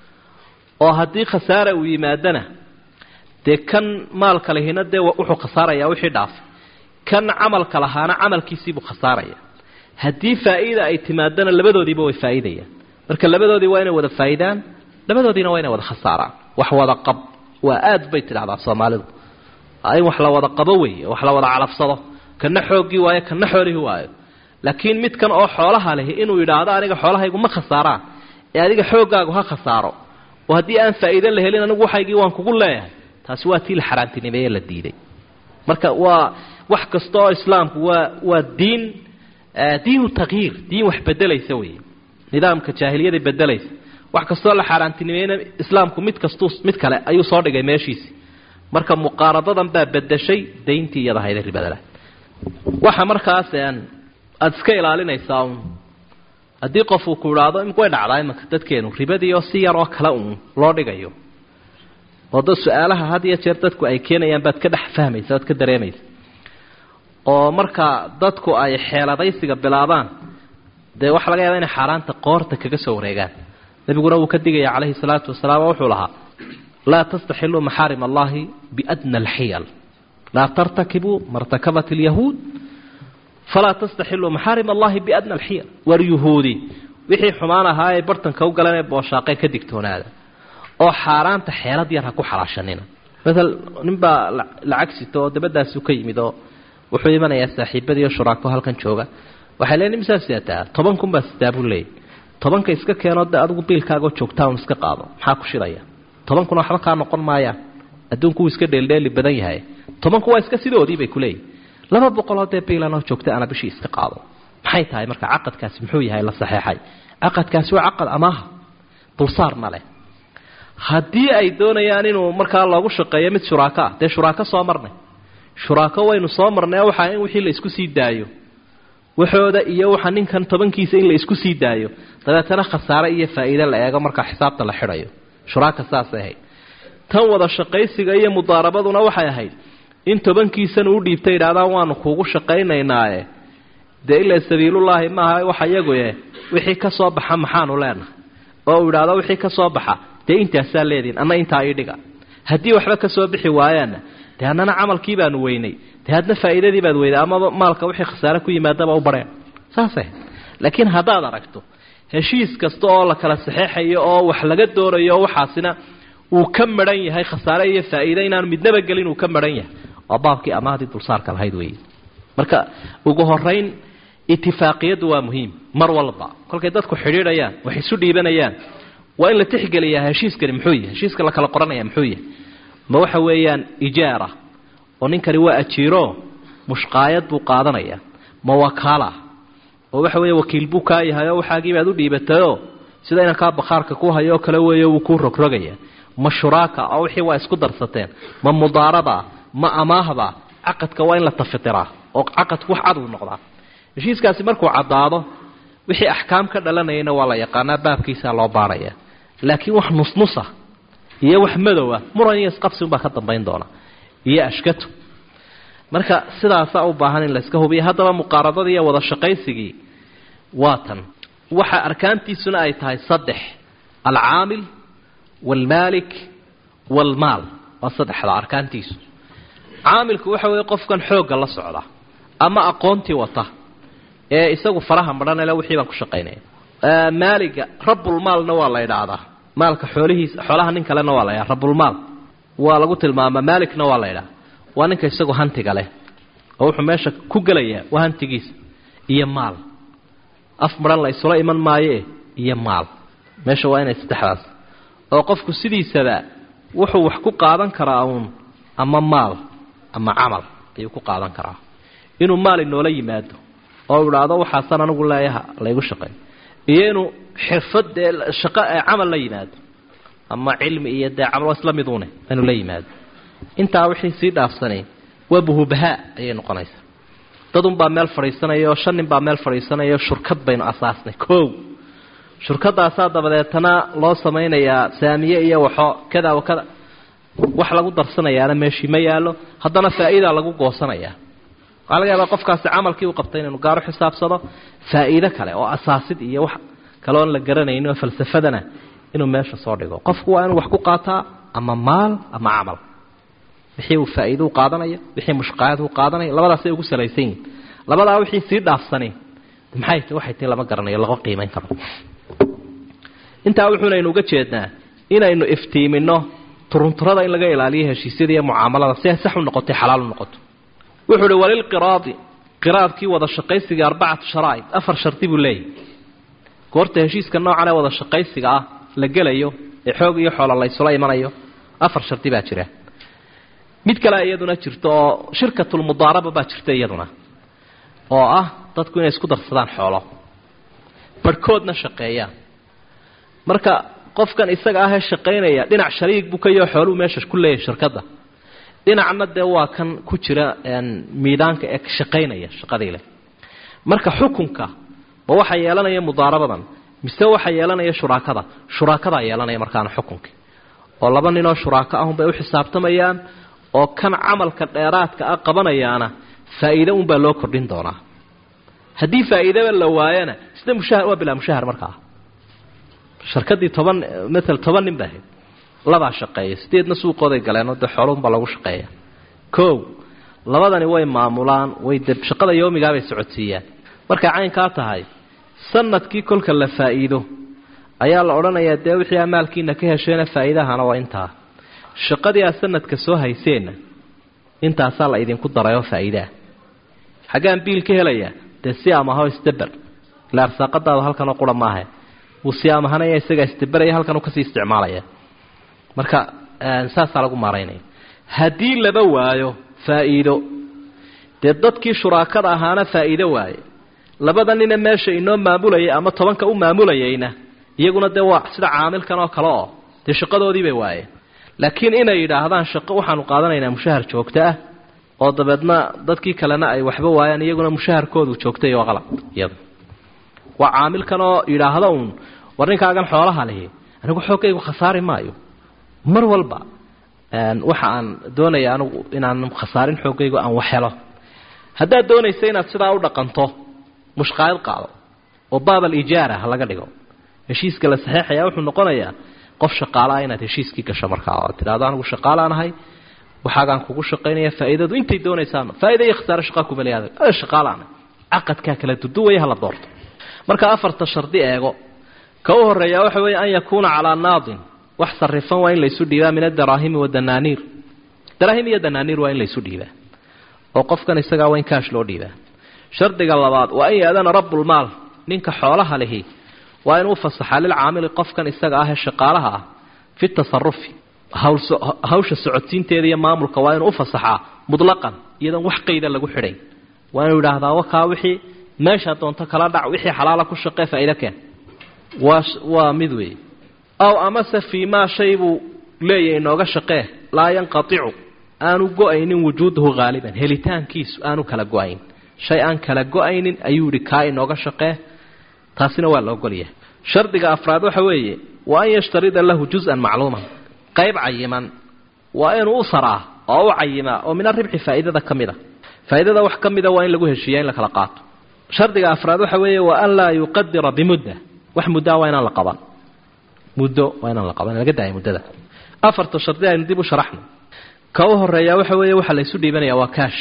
oo haddii khasaara uu yimaadana dee kan maalka lihina dee wuxuu khasaarayaa wixii dhaafay kan camalka lahaana camalkiisiibuu khasaaraya haddii faa'iida ay timaadana labadoodiiba way faa'iidayaan marka labadoodii waa inay wada faa'idaan labadoodiina waa inay wada khasaaraan wax wada qab waa aad bay tidhahdaa soomaalidu in wax la wada qabo weeye wax la wada calafsado kana xooggii waayo kana xoolihii waayo laakiin midkan oo xoolaha lehi inuu yidhaahdo aniga xoolahaygu ma khasaaraan ee adiga xooggaagu ha khasaaro oo haddii aan faa'iide la helin anigu waxaygii waan kugu leeyahay taasi waa tii la xaaraantinimeeye la diiday marka waa wax kasta oo islaamku waa waa diin diinu takyiir diin wax bedelaysa weeye nidaamka jaahiliyada bedelaysa wax kastoo la xaaraantinimeeyena islaamku mid kastuu mid kale ayuu soo dhigay meeshiisi marka muqaaradadan baa bedeshay dayntii iyada hayda ribadala waxa markaas aada iska ilaalinaysaa un haddii qof uu ku idhaahdo way dhacdaa imanka dadkeenu ribadii oo si yar oo kale uun loo dhigayo oo dad su-aalaha had iyo jeer dadku ay keenayaan baad ka dhex fahmaysa oad ka dareemaysa oo marka dadku ay xeeladaysiga bilaabaan dee waxaa laga yaaba inay xaaraanta qoorta kaga soo wareegaan nebiguna wuu ka digaya calayhi salaatu wasalaam oo wuxuu lahaa laa tastaxiluu maxaarim allahi biadna alxiyal laa tartakibuu martakabat alyahuud falaa tastaxiluu maxaarim allahi biadna alxiyal war yuhuudi wixii xumaan ahaa ee bartanka u galan ee booshaaqee ka digtoonaada oo xaaraanta xeelad yar ha ku xalaashanina maal ninbaa lacag sito oo dabadaasu ka yimid oo wuxuu imanayaa saaxiibadiiyo shuraako halkan jooga waxay leeyiin misaa sidataa toban kun baa sitaa buu leeyay tobanka iska keenoo de adigu biilkaagoo joogtaa un iska qaado maxaa ku shilaya toban kun waxba kaa noqon maayaan adduunku wuu iska dheeldheeli badan yahay tobanku waa iska sidoodii bay kuleeyihin laba boqoloo dee biilanoo joogta ana bishii iska qaado maxay tahay marka caqadkaasi muxuu yahay la saxeexay caqadkaasi waa caqad amaaha dulsaarna leh haddii ay doonayaan inuu markaa loogu shaqeeyo mid shuraako ah dee shuraako soo marnay shuraako waynu soo marnay waxaa in wixii la isku sii daayo waxooda iyo waxa ninkan tobankiisa in la isku sii daayo dabeetana khasaare iyo faa'iide la eego markaa xisaabta la xidhayo shuraaka saasay ahayd tan wada shaqaysiga iyo mudaarabaduna waxay ahayd in tobankiisana u dhiibtay idhahdaan waanu kuugu shaqaynaynaaye dee ilaa sabiilullaahi maaha waxa iyaguye wixii ka soo baxa maxaanu leenahay oo uu idhaahdo wixii ka soo baxa dee intaasaa leedihin anna intaa ii dhiga haddii waxba ka soo bixi waayaanna dee annana camalkii baanu weynay dee hadna faa'iidadii baad weyday amaba maalka wixii khasaare ku yimaadaba u barheen saasay laakiin haddaad aragto heshiis kasta oo la kala saxeexayo oo wax laga doonayo waxaasina uu ka maran yahay khasaare iyo faa'iide inaanu midnaba gelin uu ka maran yahay waa baabkii amaahdii dulsaarka lahayd weeye marka ugu horayn itifaaqiyaddu waa muhiim mar walba kolkay dadku xidhiidhayaan wax isu dhiibanayaan waa in la tixgeliyaa heshiiskani muxuu yahay heshiiska la kala qoranaya muxuu yahay ma waxa weeyaan ijaara oo ninkani waa ajiiro mushqaayad buu qaadanaya ma wakaala oo waxa weeye wakiil buu kaa yahay oo waxaagii baad u dhiibatayoo sida inankaa bakhaarka ku hayo oo kale weeyo wuu kuu rogrogaya ma shuraaka oo wixii waa isku darsateen ma mudaaraba ma amaahba caqadka waa in la tafitiraa oo caqadku wax cad uu noqdaa heshiiskaasi markuu caddaado wixii axkaam ka dhalanayana waa la yaqaanaa baabkiisaa loo baaraya laakiin wax nusnusa iyo wax madowa muran iyo isqabsi unbaa ka dambayn doona iyo ashkatu marka sidaasaa u baahan in layska hubiya haddaba muqaaradadii iyo wada shaqaysigii waa tan waxa arkaantiisuna ay tahay saddex alcaamil waalmaalik waalmaal waa saddexda arkaantiisu caamilku waxa weeye qofkan xoogga la socda ama aqoontii wata ee isagu faraha madhanale wixii baan ku shaqaynaya maaliga rabulmaalna waa la idhaahdaa maalka xoolihiisa xoolaha nin kalena waa la ydhaha rabulmaal waa lagu tilmaamaa maalikna waa la ydhaha waa ninka isagu hantiga leh oo wuxuu meesha ku gelayaa waa hantigiisa iyo maal af madhan la isula iman maayoe iyo maal meesha waa inay saddexdaas oo qofku sidiisaba wuxuu wax ku qaadan karaa uun ama maal ama camal ayuu ku qaadan karaa inuu maal inoola yimaado oo idhaahdo waxaasan anigu leeyaha laygu shaqeey iyo inuu xirfad dee shaqo ee camal la yimaado ama cilmi iyo dee camal waa isla miduune inuu la yimaado intaa wixii sii dhaafsanay waa buhubahaa ayay noqonaysaa dadunbaa meel fadhiisanaya oo shan nin baa meel fadhiisanaya shurkad baynu asaasnay kow shurkadaasaa dabadeetana loo samaynayaa saamiye iyo waxo kada wa kada wax lagu darsanayaana meeshii ma yaallo haddana faa'iidaa lagu goosanayaa waxaa laga yaabaa qofkaasi camalkii u qabtay inaynu gaaro xisaabsado faa'iido kale oo asaasid iyo wax kale oon la garanaynin oo falsafadana inuu meesha soo dhigo qofku waa inuu wax ku qaataa ama maal ama camal wixii uu faa'iido u qaadanayo wixii mushqaayad u qaadanayo labadaasay ugu salaysan yihin labadaa wixii sii dhaafsani maxay t waxay tii lama garanayo laga qiimayn karo intaa wuxuunaynu uga jeednaa inaynu iftiimino turunturada in laga ilaaliyo heshiisyada iyo mucaamalada si ay sax u noqotay xalaal u noqoto wuxuu uhi walilqiraadi qiraadkii wada shaqaysiga arbacatu sharaa'id afar shardi buu leeyahy goorta heshiiska noocan ee wada shaqaysiga ah la gelayo ee xoog iyo xoola laysula imanayo afar shardi baa jira mid kale iyaduna jirto oo shirkatulmudaaraba baa jirta iyaduna oo ah dadku inay isku darsadaan xoolo barhkoodna shaqeeyaan marka qofkan isaga ahee shaqaynaya dhinac shariig buu ka yaho xooluu meesha ku leeyahay shirkadda dhinacna dee waa kan ku jira miidaanka ee shaqaynaya shaqadii leh marka xukunka ma waxa yeelanaya mudaarabadan mise waxa yeelanaya shuraakada shuraakadaa yeelanaya markaana xukunkii oo laba ninoo shuraako ahunbay u xisaabtamayaan oo kan camalka dheeraadka ah qabanayaana faa'iide unbaa loo kordhin doonaa haddii faa'iidaba la waayana sida mushahar waa bilaa mushahar markaa sharkadii toban maala toban nin baa ahayd labaa shaqeeya sideedna suuqooday galeenoo dee xoolunbaa lagu shaqeeya kow labadani way maamulaan way de shaqada yoomigaabay socodsiiyaan markay caynkaa tahay sanadkii kolka la faa'iido ayaa la odhanayaa dee wixii amaalkiina ka hesheena faa'iidahana waa intaa shaqadii aad sanadka soo hayseenna intaasaa la idinku darayoo faa'iidaah xaggaan biil ka helayaa dee si amaho isdaber ila arsaaqadaadu halkanoo qura maaha wuu si amahanaya isagaa isdaberaya halkanuu kasii isticmaalaya marka saasaa lagu maaraynaya haddii laba waayo faa'iido dee dadkii shuraakada ahaana faa'iido waaye labada nina meesha inoo maamulayay ama tobanka u maamulayayna iyaguna dee waa sida caamilkan oo kale oo dee shaqadoodii bay waayeen laakiin inay yidhaahdaan shaqo waxaanu qaadanaynaa mushahar joogto ah oo dabeedna dadkii kalena ay waxba waayaan iyaguna mushaharkoodu joogtay waa qalad iyada waa caamilkan oo yidhaahda uun war ninkaagan xoolaha lihi anigu xoogaygu khasaari maayo mar walba waxa aan doonaya anigu inaan khasaarin xoogaygu aan wax helo haddaad doonaysa inaad sidaa u dhaqanto mushqaayad qaado oo baab alijaara ha laga dhigo heshiiska la saxeexaya wuxuu noqonayaa qof shaqaalaah inaad heshiiskii gasho markaa oo tidhahdo anigu shaqaalaan ahay waxaagaan kugu shaqaynaya faa'iidadu intay doonaysaan faa'iida iyo khasaare shaqa kuma leeyahay ada shaqaalaan caqadkaa kala duduwaya hala doorto marka afarta shardi eego ka u horeeyaa waxa weeye an yakuuna calaa naadin wax sarifan waa in laysu dhiibaa min adaraahimi wadanaaniir daraahim iyo danaaniir waa in laysu dhiibaa oo qofkan isagaa waa in kaash loo dhiibaa shardiga labaad waa in yaadana rabbulmaal ninka xoolaha lihi waa inuu fasaxaa lilcaamili qofkan isaga ah ee shaqaalaha ah fi tasarufi hawsha socodsiinteeda iyo maamulka waa inuu ufasaxaa mutlaqan iyadoon wax qayda lagu xidhay waa inuu yidhaahdaa wakaa wixii meeshaa doonto kala dhac wixii xalaala ku shaqee faa'ido keen waa waa mid weeye aw amase fii maa shay buu leeyahay inooga shaqee laa yanqaticu aanu go-aynin wujuuduhu haaliban helitaankiisu aanu kala go-ayn shay aan kala go-aynin ayuu yihi kaa inooga shaqee taasina waa la ogolyahay shardiga afraad waxa weeye wa an yashtarida lahu juz-an macluuman qayb cayiman waa inuu u saraa oo u cayimaa oo min aribxi faa'iidada ka mid a faa'iidada wax ka mida waa in lagu heshiiya in la kala qaato shardiga afraad waxa weeye wa an laa yuqadira bimudda wax muddaa waa inaan la qaban muddo waa inaan la qaban laga daaya muddada afarta shardi aynu dib u sharaxno ka u horeeyaa waxa weeye waxaa laysu dhiibanaya waa kaash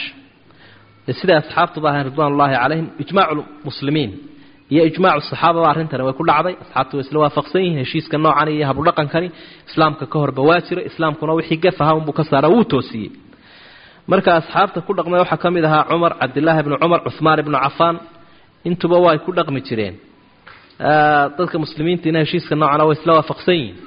siday asxaabtuba ahayn ridwaan ullaahi calayhim ijmaacu muslimiin iyo ijmaacu saxaababa arrintani way ku dhacday asxaabtu way isla waafaqsan yihiin heshiiska noocan iyo habudhaqankani islaamka ka horba waa jira islaamkuna wixii gaf ahaa unbuu ka saara wuu toosiyey marka asxaabta ku dhaqmay waxaa ka mid ahaa cumar cabdilaahi bnu cumar cuhmaan ibnu cafaan intuba way ku dhaqmi jireen dadka muslimiintiina heshiiska noocana way isla waafaqsan yihiin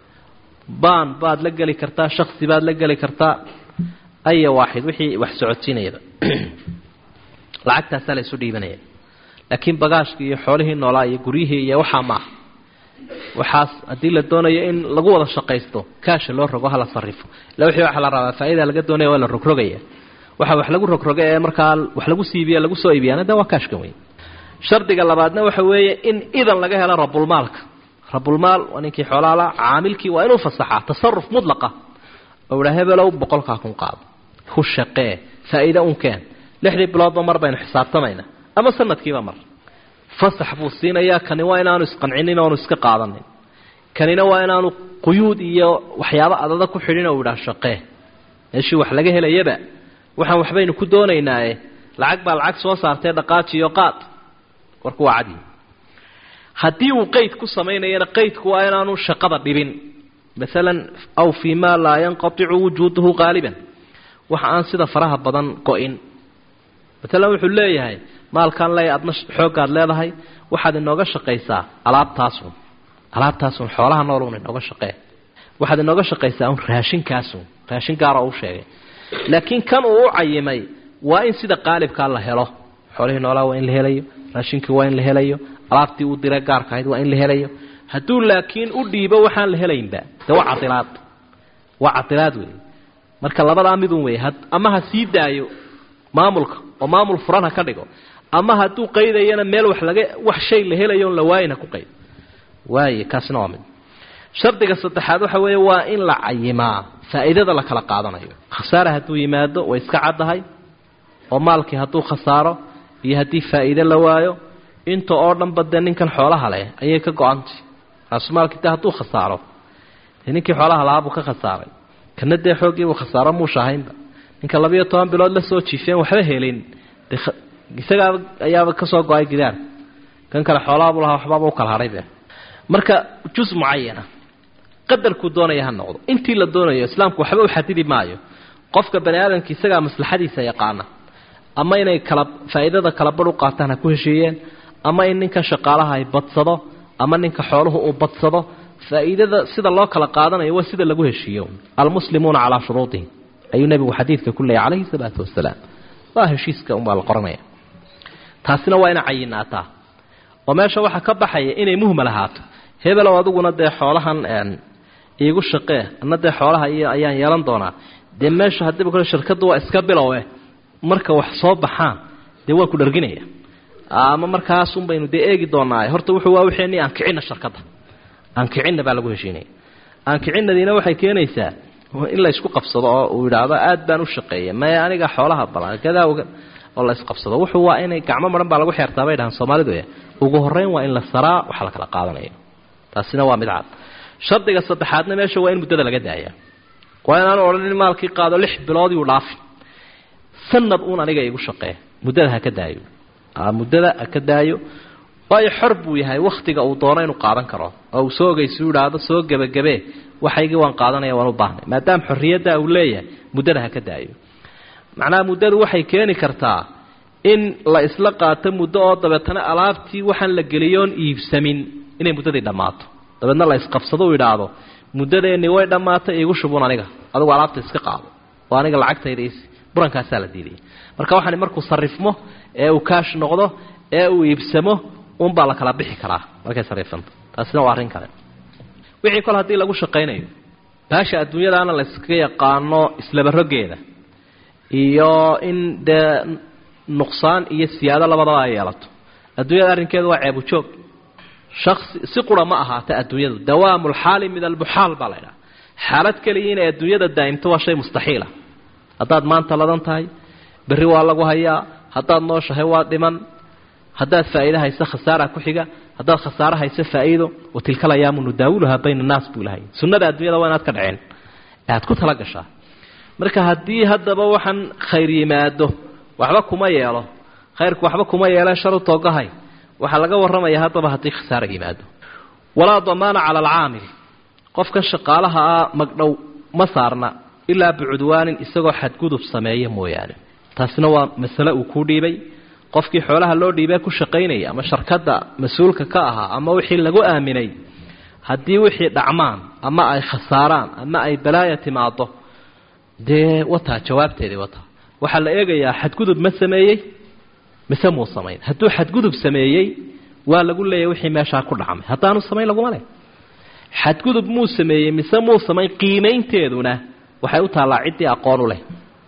baan baad la geli kartaa shaksi baad la geli kartaa aya waaxid wixii wax socodsiinayaba lacagtaasaa la isu dhiibanaya laakiin bagaashkii iyo xoolihii noolaa iyo guryihii iyo waxaa maaha waxaas haddii la doonayo in lagu wada shaqaysto kaasha loo rogo hala sarifo illa wixii waxa la rabaa faa'iida laga doonaya waa la rogrogaya waxa wax lagu rogroga ee markaa wax lagu siibiya lagu soo iibiyaana de waa kaashkan wey shardiga labaadna waxa weeye in idan laga helo rabulmaalka rabulmaal waa ninkii xoolaala caamilkii waa inuu fasaxaa tasaruf mudlaqa oo idhaa hebelow boqolkaa kun qaado ku shaqee faa'iide un keen lixdii biloodba mar baynu xisaabtamaynaa ama sanadkiiba mar fasax buu siinayaa kani waa inaanu isqancinin oonu iska qaadanin kanina waa inaanu quyuud iyo waxyaabo adada ku xidhin oo idhaa shaqee meeshii wax laga helayaba waxaan waxbaynu ku doonaynaaye lacag baa lacag soo saartee dhaqaajiyo qaad warku waa cadi haddii uu qeyd ku samaynayana qeydku waa inaanu shaqada dhibin maalan aw fii maa laa yanqaticu wujuuduhu qaaliban waxa aan sida faraha badan go-in maalan wuxuu leeyahay maalkan le adna xooggaad leedahay waxaad inooga shaqaysaa alaabtaasun alaabtaasun xoolaha noolun inooga shaqee waxaad inooga shaqaysaa un raashinkaasun raashin gaara u sheegay laakiin kan uu u cayimay waa in sida qaalibkaa la helo xoolihii noolaa waa in la helayo raashinkii waa in la helayo alaabtii uu dire gaarka ahayd waa in la helayo hadduu laakiin u dhiibo waxaan la helaynba de waa cadilaad waa cadilaad wey marka labadaa midun wey ama ha sii daayo maamulka oo maamul furan ha ka dhigo ama hadduu qaydayana meel wax laga wax shay la helayo on la waayin ha ku qaydo waaye kaasina waa mid shardiga saddexaad waxa weeye waa in la cayimaa faa'iidada la kala qaadanayo khasaare hadduu yimaado way iska caddahay oo maalkii hadduu khasaaro iyo haddii faa'iide la waayo inta oo dhanba dee ninkan xoolaha leh ayay ka go-antay raasumaalkii de hadduu khasaaro dee ninkii xoolaha lahaa buu ka khasaaray kana dee xooggiibuu khasaaro muushahaynba ninka labiyo toban bilood la soo jiifeen waxba helin de isagaa ayaaba kasoo go-ay gidaar kan kale xoolahabu lahaa waxbaaba u kala hadhaybe marka jus mucayana qadarkuu doonaya ha noqdo intii la doonayo islaamku waxba u xadidi maayo qofka bani aadamka isagaa maslaxadiisa yaqaana ama inay kala faa'iidada kala badh u qaataan ha ku heshiiyeen ama in ninkan shaqaalaha ay badsado ama ninka xooluhu uu badsado faa'iidada sida loo kala qaadanayo waa sida lagu heshiiyo almuslimuuna calaa shuruudihim ayuu nebigu xadiidka ku leeyay calayhi salaatu wasalaam waa heshiiska unbaa la qoranaya taasina waa ina cayinaataa oo meesha waxaa ka baxaya inay muhmal ahaato hebelow adiguna dee xoolahan iigu shaqee anna dee xoolaha iyo ayaan yeelan doonaa dee meesha haddiiba kole shirkaddu waa iska bilowe marka wax soo baxaan dee waa ku dharginaya ama markaasun baynu dee eegi doonaa horta wuxuu waa wixeenii aan kicinna sharkadda aan kicinna baa lagu heshiinaya aan kicinadiina waxay keenaysaa in la isku qabsado oo uu yidhaahdo aad baan u shaqeeya maya aniga xoolaha balan gadaa oo la isqabsado wuxuu waa inay gacmo maran baa lagu xeertaa bay dhahaan soomaalidu e ugu horreyn waa in la saraa waxa la kala qaadanayo taasina waa mid cad shardiga saddexaadna meesha waa in muddada laga daaya waa inaanu odhanin maalkii qaado lix bilood yuu dhaafi sanad uun aniga igu shaqee muddada ha ka daayo muddada ha ka daayo waayo xor buu yahay wakhtiga uu doono inuu qaadan karo oo uu soo ogeysu idhaahdo soo gebagabee waxaygii waan qaadanaya waan u baahnay maadaama xorriyaddaa uu leeyahay muddada ha ka daayo macnaha muddadu waxay keeni kartaa in la isla qaato muddo oo dabeetana alaabtii waxaan la geliyoon iibsamin inay muddadii dhammaato dabeedna la isqabsado u idhaahdo muddadeennii way dhammaatay iigu shubun aniga adigu alaabta iska qaado oo aniga lacagtayda is burankaasaa la diidaya marka waxaan markuu sarifmo ee uu kaash noqdo ee uu iibsamo unbaa la kala bixi karaa markay sarifanta taasina waa arrin kale wixii kol haddii lagu shaqaynayo baasha adduunyadaana la yskaga yaqaano islabarogeeda iyo in dee nuqsaan iyo siyaado labadaba ay yeelato adduunyada arrinkeedu waa ceebujoog shasi si qura ma ahaata adduunyadu dawaamu lxaali min almuxaal baa la ydhaha xaalad keliya inay adduunyada daa'imto waa shay mustaxiila haddaad maanta ladan tahay berri waa lagu hayaa haddaad nooshahay waa dhiman haddaad faa'iide hayso khasaara ku xiga haddaad khasaare hayso faa'iido wa tilka layaamu nudaawuluhaa bayna annaas buu ilahay sunnada adduunyada waa inaad ka dhaceen ee aad ku tala gashaa marka haddii haddaba waxaan khayr yimaado waxba kuma yeelo khayrku waxba kuma yeele sharu toogahay waxaa laga warramayaa haddaba haddii khasaara yimaado walaa damaana cala alcaamil qofkan shaqaalaha ah magdhow ma saarna ilaa bicudwaanin isagoo xadgudub sameeya mooyaane taasina waa masale uu kuu dhiibay qofkii xoolaha loo dhiibee ku shaqaynaya ama sharkadda mas-uulka ka ahaa ama wixii lagu aaminay haddii wixii dhacmaan ama ay khasaaraan ama ay balaaya timaado dee wataa jawaabteedii wataa waxaa la eegayaa xadgudub ma sameeyey mise muu samayn hadduu xadgudub sameeyey waa lagu leeyahy wixii meeshaa ku dhacmay haddaanu samayn laguma leh xadgudub muu sameeyey mise muu samayn qiimaynteeduna waxay u taallaa ciddii aqoon u leh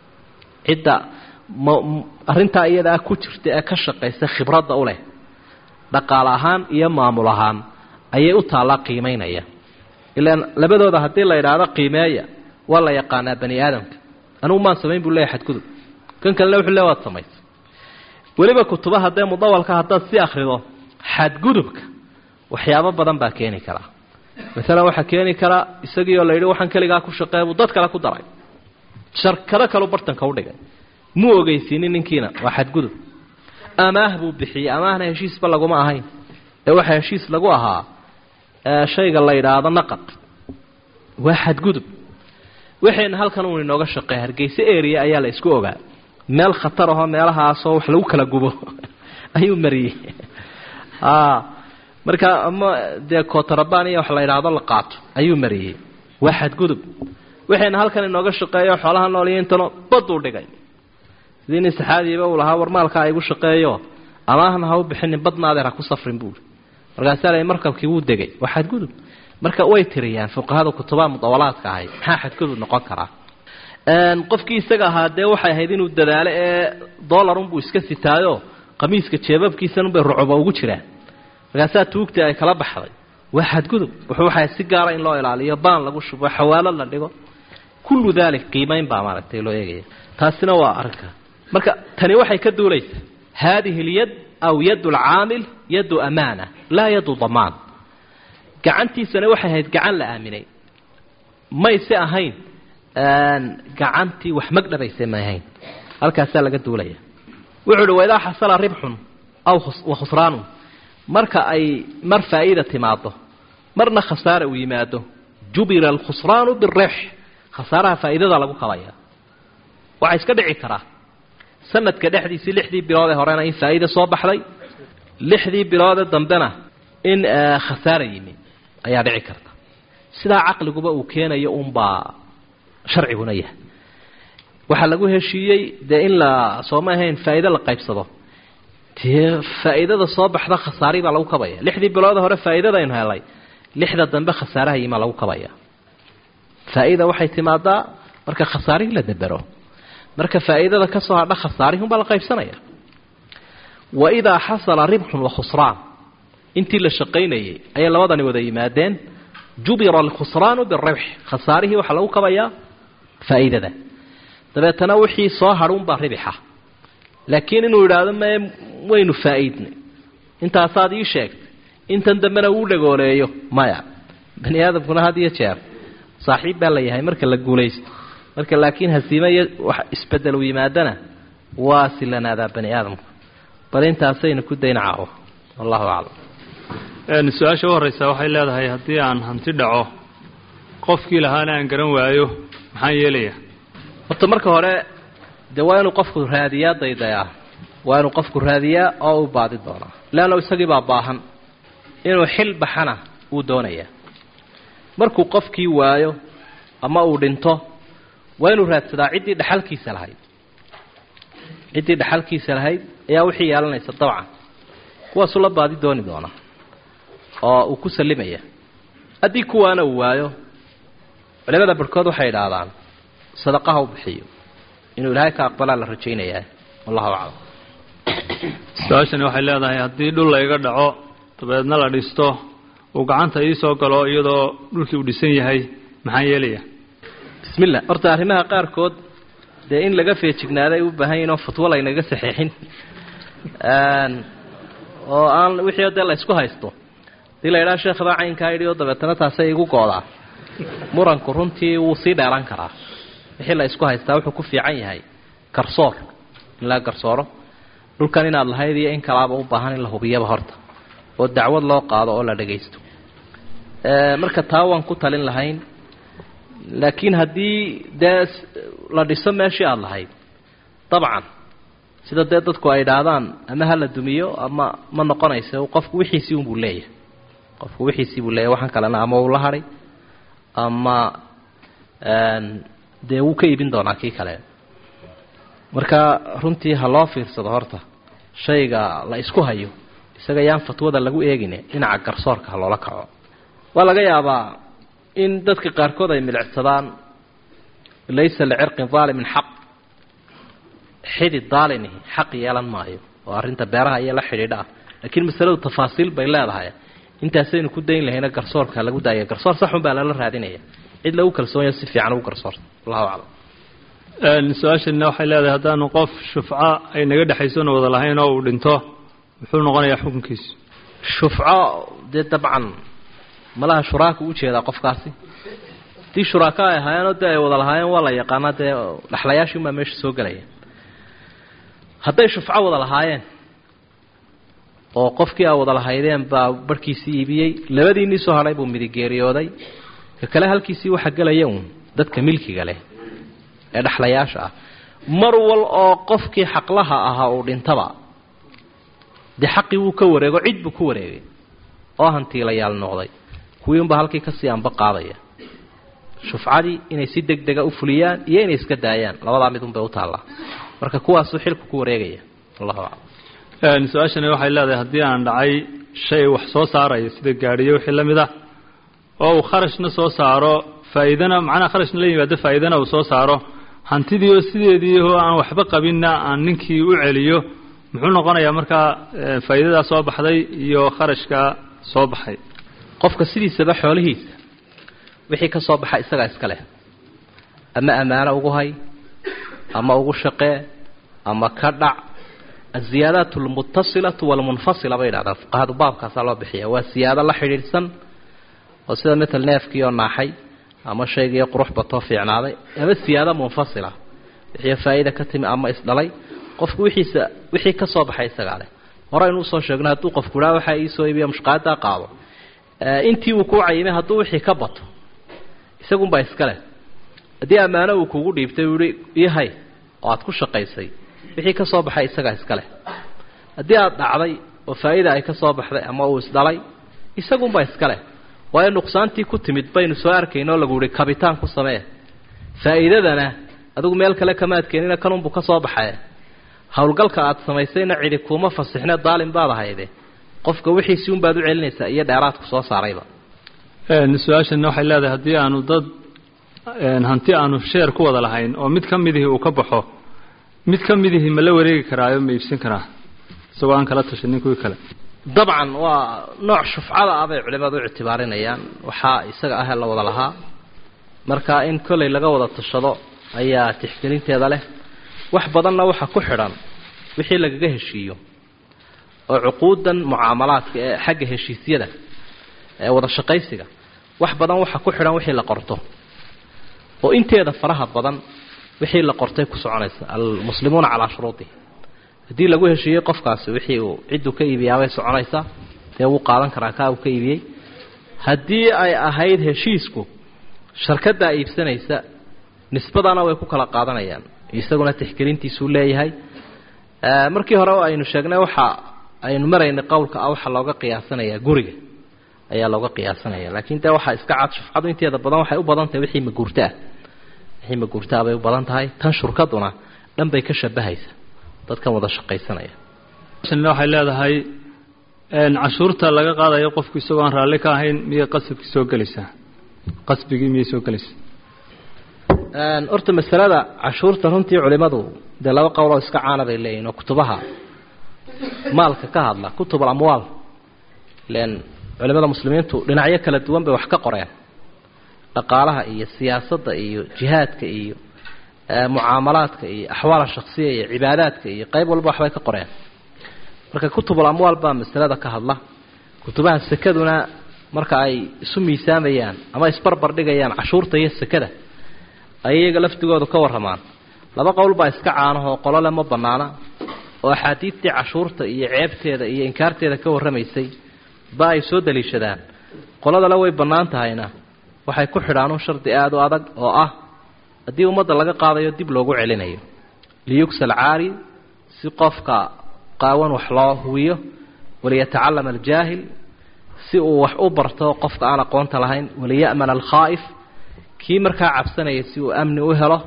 cidda ma arrintaa iyadaa ku jirta ee ka shaqaysa khibradda u leh dhaqaale ahaan iyo maamul ahaan ayay u taallaa qiimaynaya ilaan labadooda haddii la idhaahdo qiimeeya waa la yaqaanaa bani aadamka anugu maan samayn buu leeyahy xadgudub kan kalena wuxuu le waad samaysay weliba kutuba haddee mudawalka haddaad si akhrido xadgudubka waxyaabo badan baa keeni karaa maalan waxaa keeni karaa isagii oo la yidhi waxaan keligaa ku shaqeeya buu dad kale ku daray sharkado kaleu bartanka u dhigay muu ogeysiinin ninkiina waa xadgudub amaah buu bixiyey amaahna heshiisba laguma ahayn ee waxaa heshiis lagu ahaa shayga la yidhaahdo naqad waa xadgudub waxayna halkan uun inooga shaqeey hargeyse area ayaa la isku ogaa meel khatar ahoo meelahaasoo wax lagu kala gubo ayuu mariyey marka ama dee kotarabaan iyo wax la yidhaahdo la qaato ayuu mariyey waa xadgudub waxayna halkan inooga shaqeeyo xoolaha nool iyo intano baduu dhigay sidii nin saxaadiiba uu lahaa war maalkaa igu shaqeeyo amaahna ha u bixinin badna adeer ha ku safrin buui markaasaa la markabkii wuu degay waa xadgudub marka way tiriyaan fuqahada kutubaha mudawalaadka ahay maxaa xadgudub noqon karaa qofkii isaga ahaa dee waxay ahayd inuu dadaalo ee dolarunbuu iska sitaayo qamiiska jeebabkiisanunbay rucuba ugu jiraan markaasaa tuugtii ay kala baxday waa xadgudub wuxuu waxay si gaara in loo ilaaliyo baan lagu shubo xawaalo la dhigo kullu dalik qiimayn baa maaragtay loo eegaya taasina waa arrinka marka tani waxay ka duulaysaa haadihi اlyad aw yad اlcaamil yadu amaana laa yadu damaan gacantiisana waxay ahayd gacan la aaminay mayse ahayn gacantii wax magdhabayse may ahayn halkaasaa laga duulaya wuxuu uhi waidaa xasala ribxun aw wakhusraanun marka ay mar faa'iida timaado marna khasaara uu yimaado jubira alkhusraanu biribx khasaaraha faa'iidada lagu kabaya waxaa iska dhici karaa sanadka dhexdiisii lixdii bilood ee horena in faa'iida soo baxday lixdii biloodee dambena in khasaara yimi ayaa dhici karta sidaa caqliguba uu keenayo unbaa sharciguna yahay waxaa lagu heshiiyey dee in la sooma ahayn faa'iido la qaybsado dee faa'iidada soo baxda khasaari baa lagu kabaya lixdii biloode hore faa'iidadaynu helay lixda dambe khasaaraha yimaa lagu kabaya faa'iida waxay timaadaa marka khasaarihii la dabero marka faa'iidada ka soo hadha khasaarihun baa la qaybsanaya wa idaa xasala ribxun wa khusraan intii la shaqaynayay ayay labadani wada yimaadeen jubira alkhusraanu biribx khasaarihii waxaa lagu kabayaa faa'iidada dabeetana wixii soo hadhuunbaa ribixa laakiin inuu yidhaahdo mee waynu faa'iidnay intaasaad ii sheegtay intan dambena uu dhagooleeyo maya bani aadamkuna had iyo jeer saaxiib baa la yahay marka la guulaysto marka laakiin hasiime iyo wax isbedel u yimaadana waa silanaadaa bani aadamku bal intaasaynu ku dayna caawo wallahu aclam su-aasha u horreysa waxay leedahay haddii aan hanti dhaco qofkii lahaana aan garan waayo maxaan yeelayaa horta marka hore dee waa inuu qofku raadiyaa daydayaa waa inuu qofku raadiyaa oo u baadi doonaa leanna isagii baa baahan inuu xil baxana wuu doonayaa markuu qofkii waayo ama uu dhinto waa inuu raadsadaa ciddii dhexalkiisa lahayd ciddii dhexalkiisa lahayd ayaa wixii yeelanaysa dabcan kuwaasuu la baadi dooni doonaa oo uu ku sallimaya haddii kuwaana uu waayo culimada barhkood waxay idhaahdaan sadaqaha u bixiyo inuu ilaahay ka aqbalaa la rajaynayaa wallahu aclam su-aashani waxay leedahay haddii dhul layga dhaco dabeedna la dhisto uu gacanta ii soo galo iyadoo dhulkii uu dhisan yahay maxaan yeelayaa bismillah horta arrimaha qaarkood dee in laga feejignaaday u baahan yahin oo fatwo laynaga saxeexin oo aan wixii dee la ysku haysto hadii la yidhaha sheekh baa caynkaa yidhi oo dabeetana taasay igu goodaa muranku runtii wuu sii dheeran karaa wixii la isku haystaa wuxuu ku fiican yahay garsoor in la garsooro dhulkan inaad lahayd iyo in kalaaba u baahan in la hubiyaba horta oo dacwad loo qaado oo la dhagaysto marka taa waan ku talin lahayn laakiin haddii dee la dhiso meeshii aada lahayd dabcan sida dee dadku ay idhaahdaan ama ha la dumiyo ama ma noqonaysa qofku wixiisii unbuu leeyahay qofku wixiisii buu leeyahay waxaan kalena ama uu la hadhay ama dee wuu ka iibin doonaa kii kale marka runtii ha loo fiirsado horta shayga la isku hayo isaga yaan fatwada lagu eegine dhinaca garsoorka ha loola kaco waa laga yaabaa in dadka qaarkood ay milicsadaan laysa licirqin daalimin xaq xidid daalinihi xaq yeelan maayo oo arrinta beeraha iyo la xidhiidha ah laakiin masaladu tafaasiil bay leedahay intaasaynu ku dayn lahayna garsoorka lagu daaya garsoor saxun baa lala raadinaya cid lagu kalsoonyo si fiican ugu garsoorta allahu aclam su-aashana waxay leedahay haddaanu qof shufco ay naga dhexaysoona wada lahayn oo uu dhinto muxuu noqonayaa xukunkiisu shufco dee dabcan malaha shuraaku u jeedaa qofkaasi haddii shuraaka ay ahaayeenoo dee ay wada lahaayeen waa la yaqaanaa dee dhexlayaashin baa meesha soo gelaya hadday shufco wada lahaayeen oo qofkii aa wada lahaydeen baa barhkiisii iibiyey labadiinnii soo hadhay buu midigeeriyooday ka kale halkiisii waxa gelaya uun dadka milkiga leh ee dhexlayaasha ah mar wal oo qofkii xaqlaha ahaa uu dhintaba dee xaqii wuu ka wareego cid buu ku wareegay oo hantiilayaal noqday kuwii unbaa halkii kasii anba qaadaya shufcadii inay si deg dega u fuliyaan iyo inay iska daayaan labadaa mid unbay u taallaa marka kuwaasuu xilku ku wareegaya allahu aclam su-aashani waxay leedahay haddii aan dhacay shay wax soo saaraya sida gaadhiyo wixii la mid ah oo uu kharashna soo saaro faa'iidana macnaha kharashna la yimaado faa'iidana uu soo saaro hantidii oo sideedii oo aan waxba qabinna aan ninkii u celiyo muxuu noqonayaa markaa faa'iidadaa soo baxday iyo kharashkaa soo baxay qofka sidiisaba xoolihiisa wixii ka soo baxa isagaa iska leh ama ammaano ugu hay ama ugu shaqee ama ka dhac aziyaadaat almutasilatu walmunfasila bay idhahdaan fuqahadu baabkaasaa loo bixiya waa siyaado la xidhiidhsan oo sida matal neefkii oo naaxay ama shaygii qurux batoo fiicnaaday ama siyaado munfasila wixii faa'iida ka timi ama isdhalay qofku wixiisa wixii ka soo baxay isagaa leh hore aynu usoo sheegno hadduu qofku idhaa waxaa iisoo iibiya mushqaadaa qaado intii uu kuu cayimay hadduu wixii ka bato isagunbaa iska leh haddii ammaano uu kugu dhiibtay uu ihi ihay oo aad ku shaqaysay wixii ka soo baxay isagaa iska leh haddii aada dhacday oo faa'iida ay ka soo baxday ama uu isdhalay isagunbaa iska leh waayo nuqsaantii ku timid baynu soo arkayn oo lagu ihi kabitaan ku samee faa'iidadana adigu meel kale kamaad keenina kanunbuu ka soo baxay howlgalka aada samaysayna cidi kuuma fasixne daalin baad ahayde qofka wixiisii unbaad u celinaysaa iyo dheeraadku soo saarayba su-aashana waxay leedahay haddii aanu dad hanti aanu sheer ku wada lahayn oo mid ka midihii uu ka baxo mid ka midihii ma la wareegi karaayo ma iibsan karaa isagoo aan kala tashanin kuwii kale dabcan waa nooc shufcada ah bay culimadu u ictibaarinayaan waxaa isaga ah la wada lahaa marka in kollay laga wada tashado ayaa tixgelinteeda leh wax badanna waxa ku xidhan wixii lagaga heshiiyo oo cuquudan mucaamalaadka ee xagga heshiisyada ee wada shaqaysiga wax badan waxa ku xidhan wixii la qorto oo inteeda faraha badan wixii la qortay ku soconaysa almuslimuuna calaa shuruudihi haddii lagu heshiiyey qofkaasi wixii uu cidduu ka iibiyaabay soconaysaa dee wuu qaadan karaa kaa uu ka iibiyey haddii ay ahayd heshiisku sharkaddaa iibsanaysa nisbadana way ku kala qaadanayaan isaguna tixgelintiisuu leeyahay markii hore aynu sheegnay waxa aynu maraynay qowlka ah waxaa looga qiyaasanayaa guriga ayaa looga qiyaasanaya laakiin dee waxaa iska cad shufcadu inteeda badan waxay u badan tahay wixii maguurtaah wixii maguurtaa bay u badan tahay tan shurkaduna dhan bay ka shabahaysa dadkan wada shaqaysanaya waxay leedahay cashuurta laga qaadayo qofku isagoo aan raalli ka ahayn miyay qasabkii soo gelaysaa qasbigii miyay soo gelaysaa horta masalada cashuurta runtii culimadu dee laba qowloo iska caana bay leeyihin oo kutubaha maalka ka hadla kutub alamwaal len culimada muslimiintu dhinacyo kala duwan bay wax ka qoreen dhaqaalaha iyo siyaasadda iyo jihaadka iyo mucaamalaadka iyo axwaala shaksiya iyo cibaadaadka iyo qayb walba waxbay ka qoreen marka kutubul amwaal baa masalada ka hadla kutubaha sekaduna marka ay isu miisaamayaan ama isbarbar dhigayaan cashuurta iyo sekada ay iyaga laftigoodu ka warramaan laba qowl baa iska caanahoo qolole ma bannaana oo axaadiidtii cashuurta iyo ceebteeda iyo inkaarteeda ka warramaysay ba ay soo daliishadaan qoladale way bannaan tahayna waxay ku xidhaan un shardi aada u adag oo ah haddii ummadda laga qaadayo dib loogu celinayo liyugsal caari si qofka qaawan wax loo huwiyo waliyatacallama aljaahil si uu wax u barto qofka aan aqoonta lahayn waliya'mana alkhaa'if kii markaa cabsanaya si uu amni u helo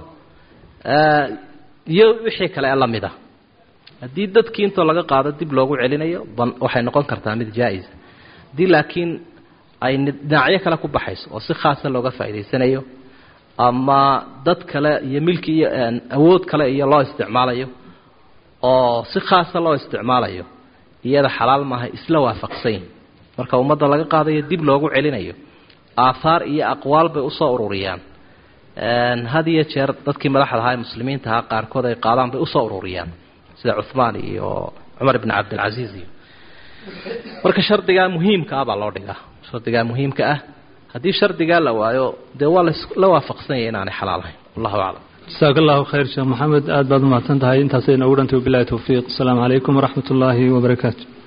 iyo wixii kale ee la mid a haddii dadkii intoo laga qaado dib loogu celinayo waxay noqon kartaa mid jaa-isa haddii laakiin ay dhinacyo kale ku baxayso oo si khaasa looga faa'idaysanayo ama dad kale iyo milki iyo awood kale iyo loo isticmaalayo oo si khaasa loo isticmaalayo iyada xalaal maaha isla waafaqsanyin marka ummadda laga qaadayo dib loogu celinayo aahaar iyo aqwaal bay usoo ururiyaan had iyo jeer dadkii madaxda ahaa ee muslimiinta ahaa qaarkood ay qaadaan bay usoo ururiyaan sida cuhmaan iyo cumar ibn cabdilcasiis iyo marka shardigaa muhiimka ah baa loo dhigaa shardigaa muhiimka ah haddii shardigaa la waayo dee waa la waafaqsanyay inaanay xalaal ahayn wallahu aclam jasaak allahu khayr sheekh maxamed aad baad umahadsan tahay intaasay noogu dhantay wabilahi towfiiq asalaamu calaykum waraxmat ullaahi wabarakaatu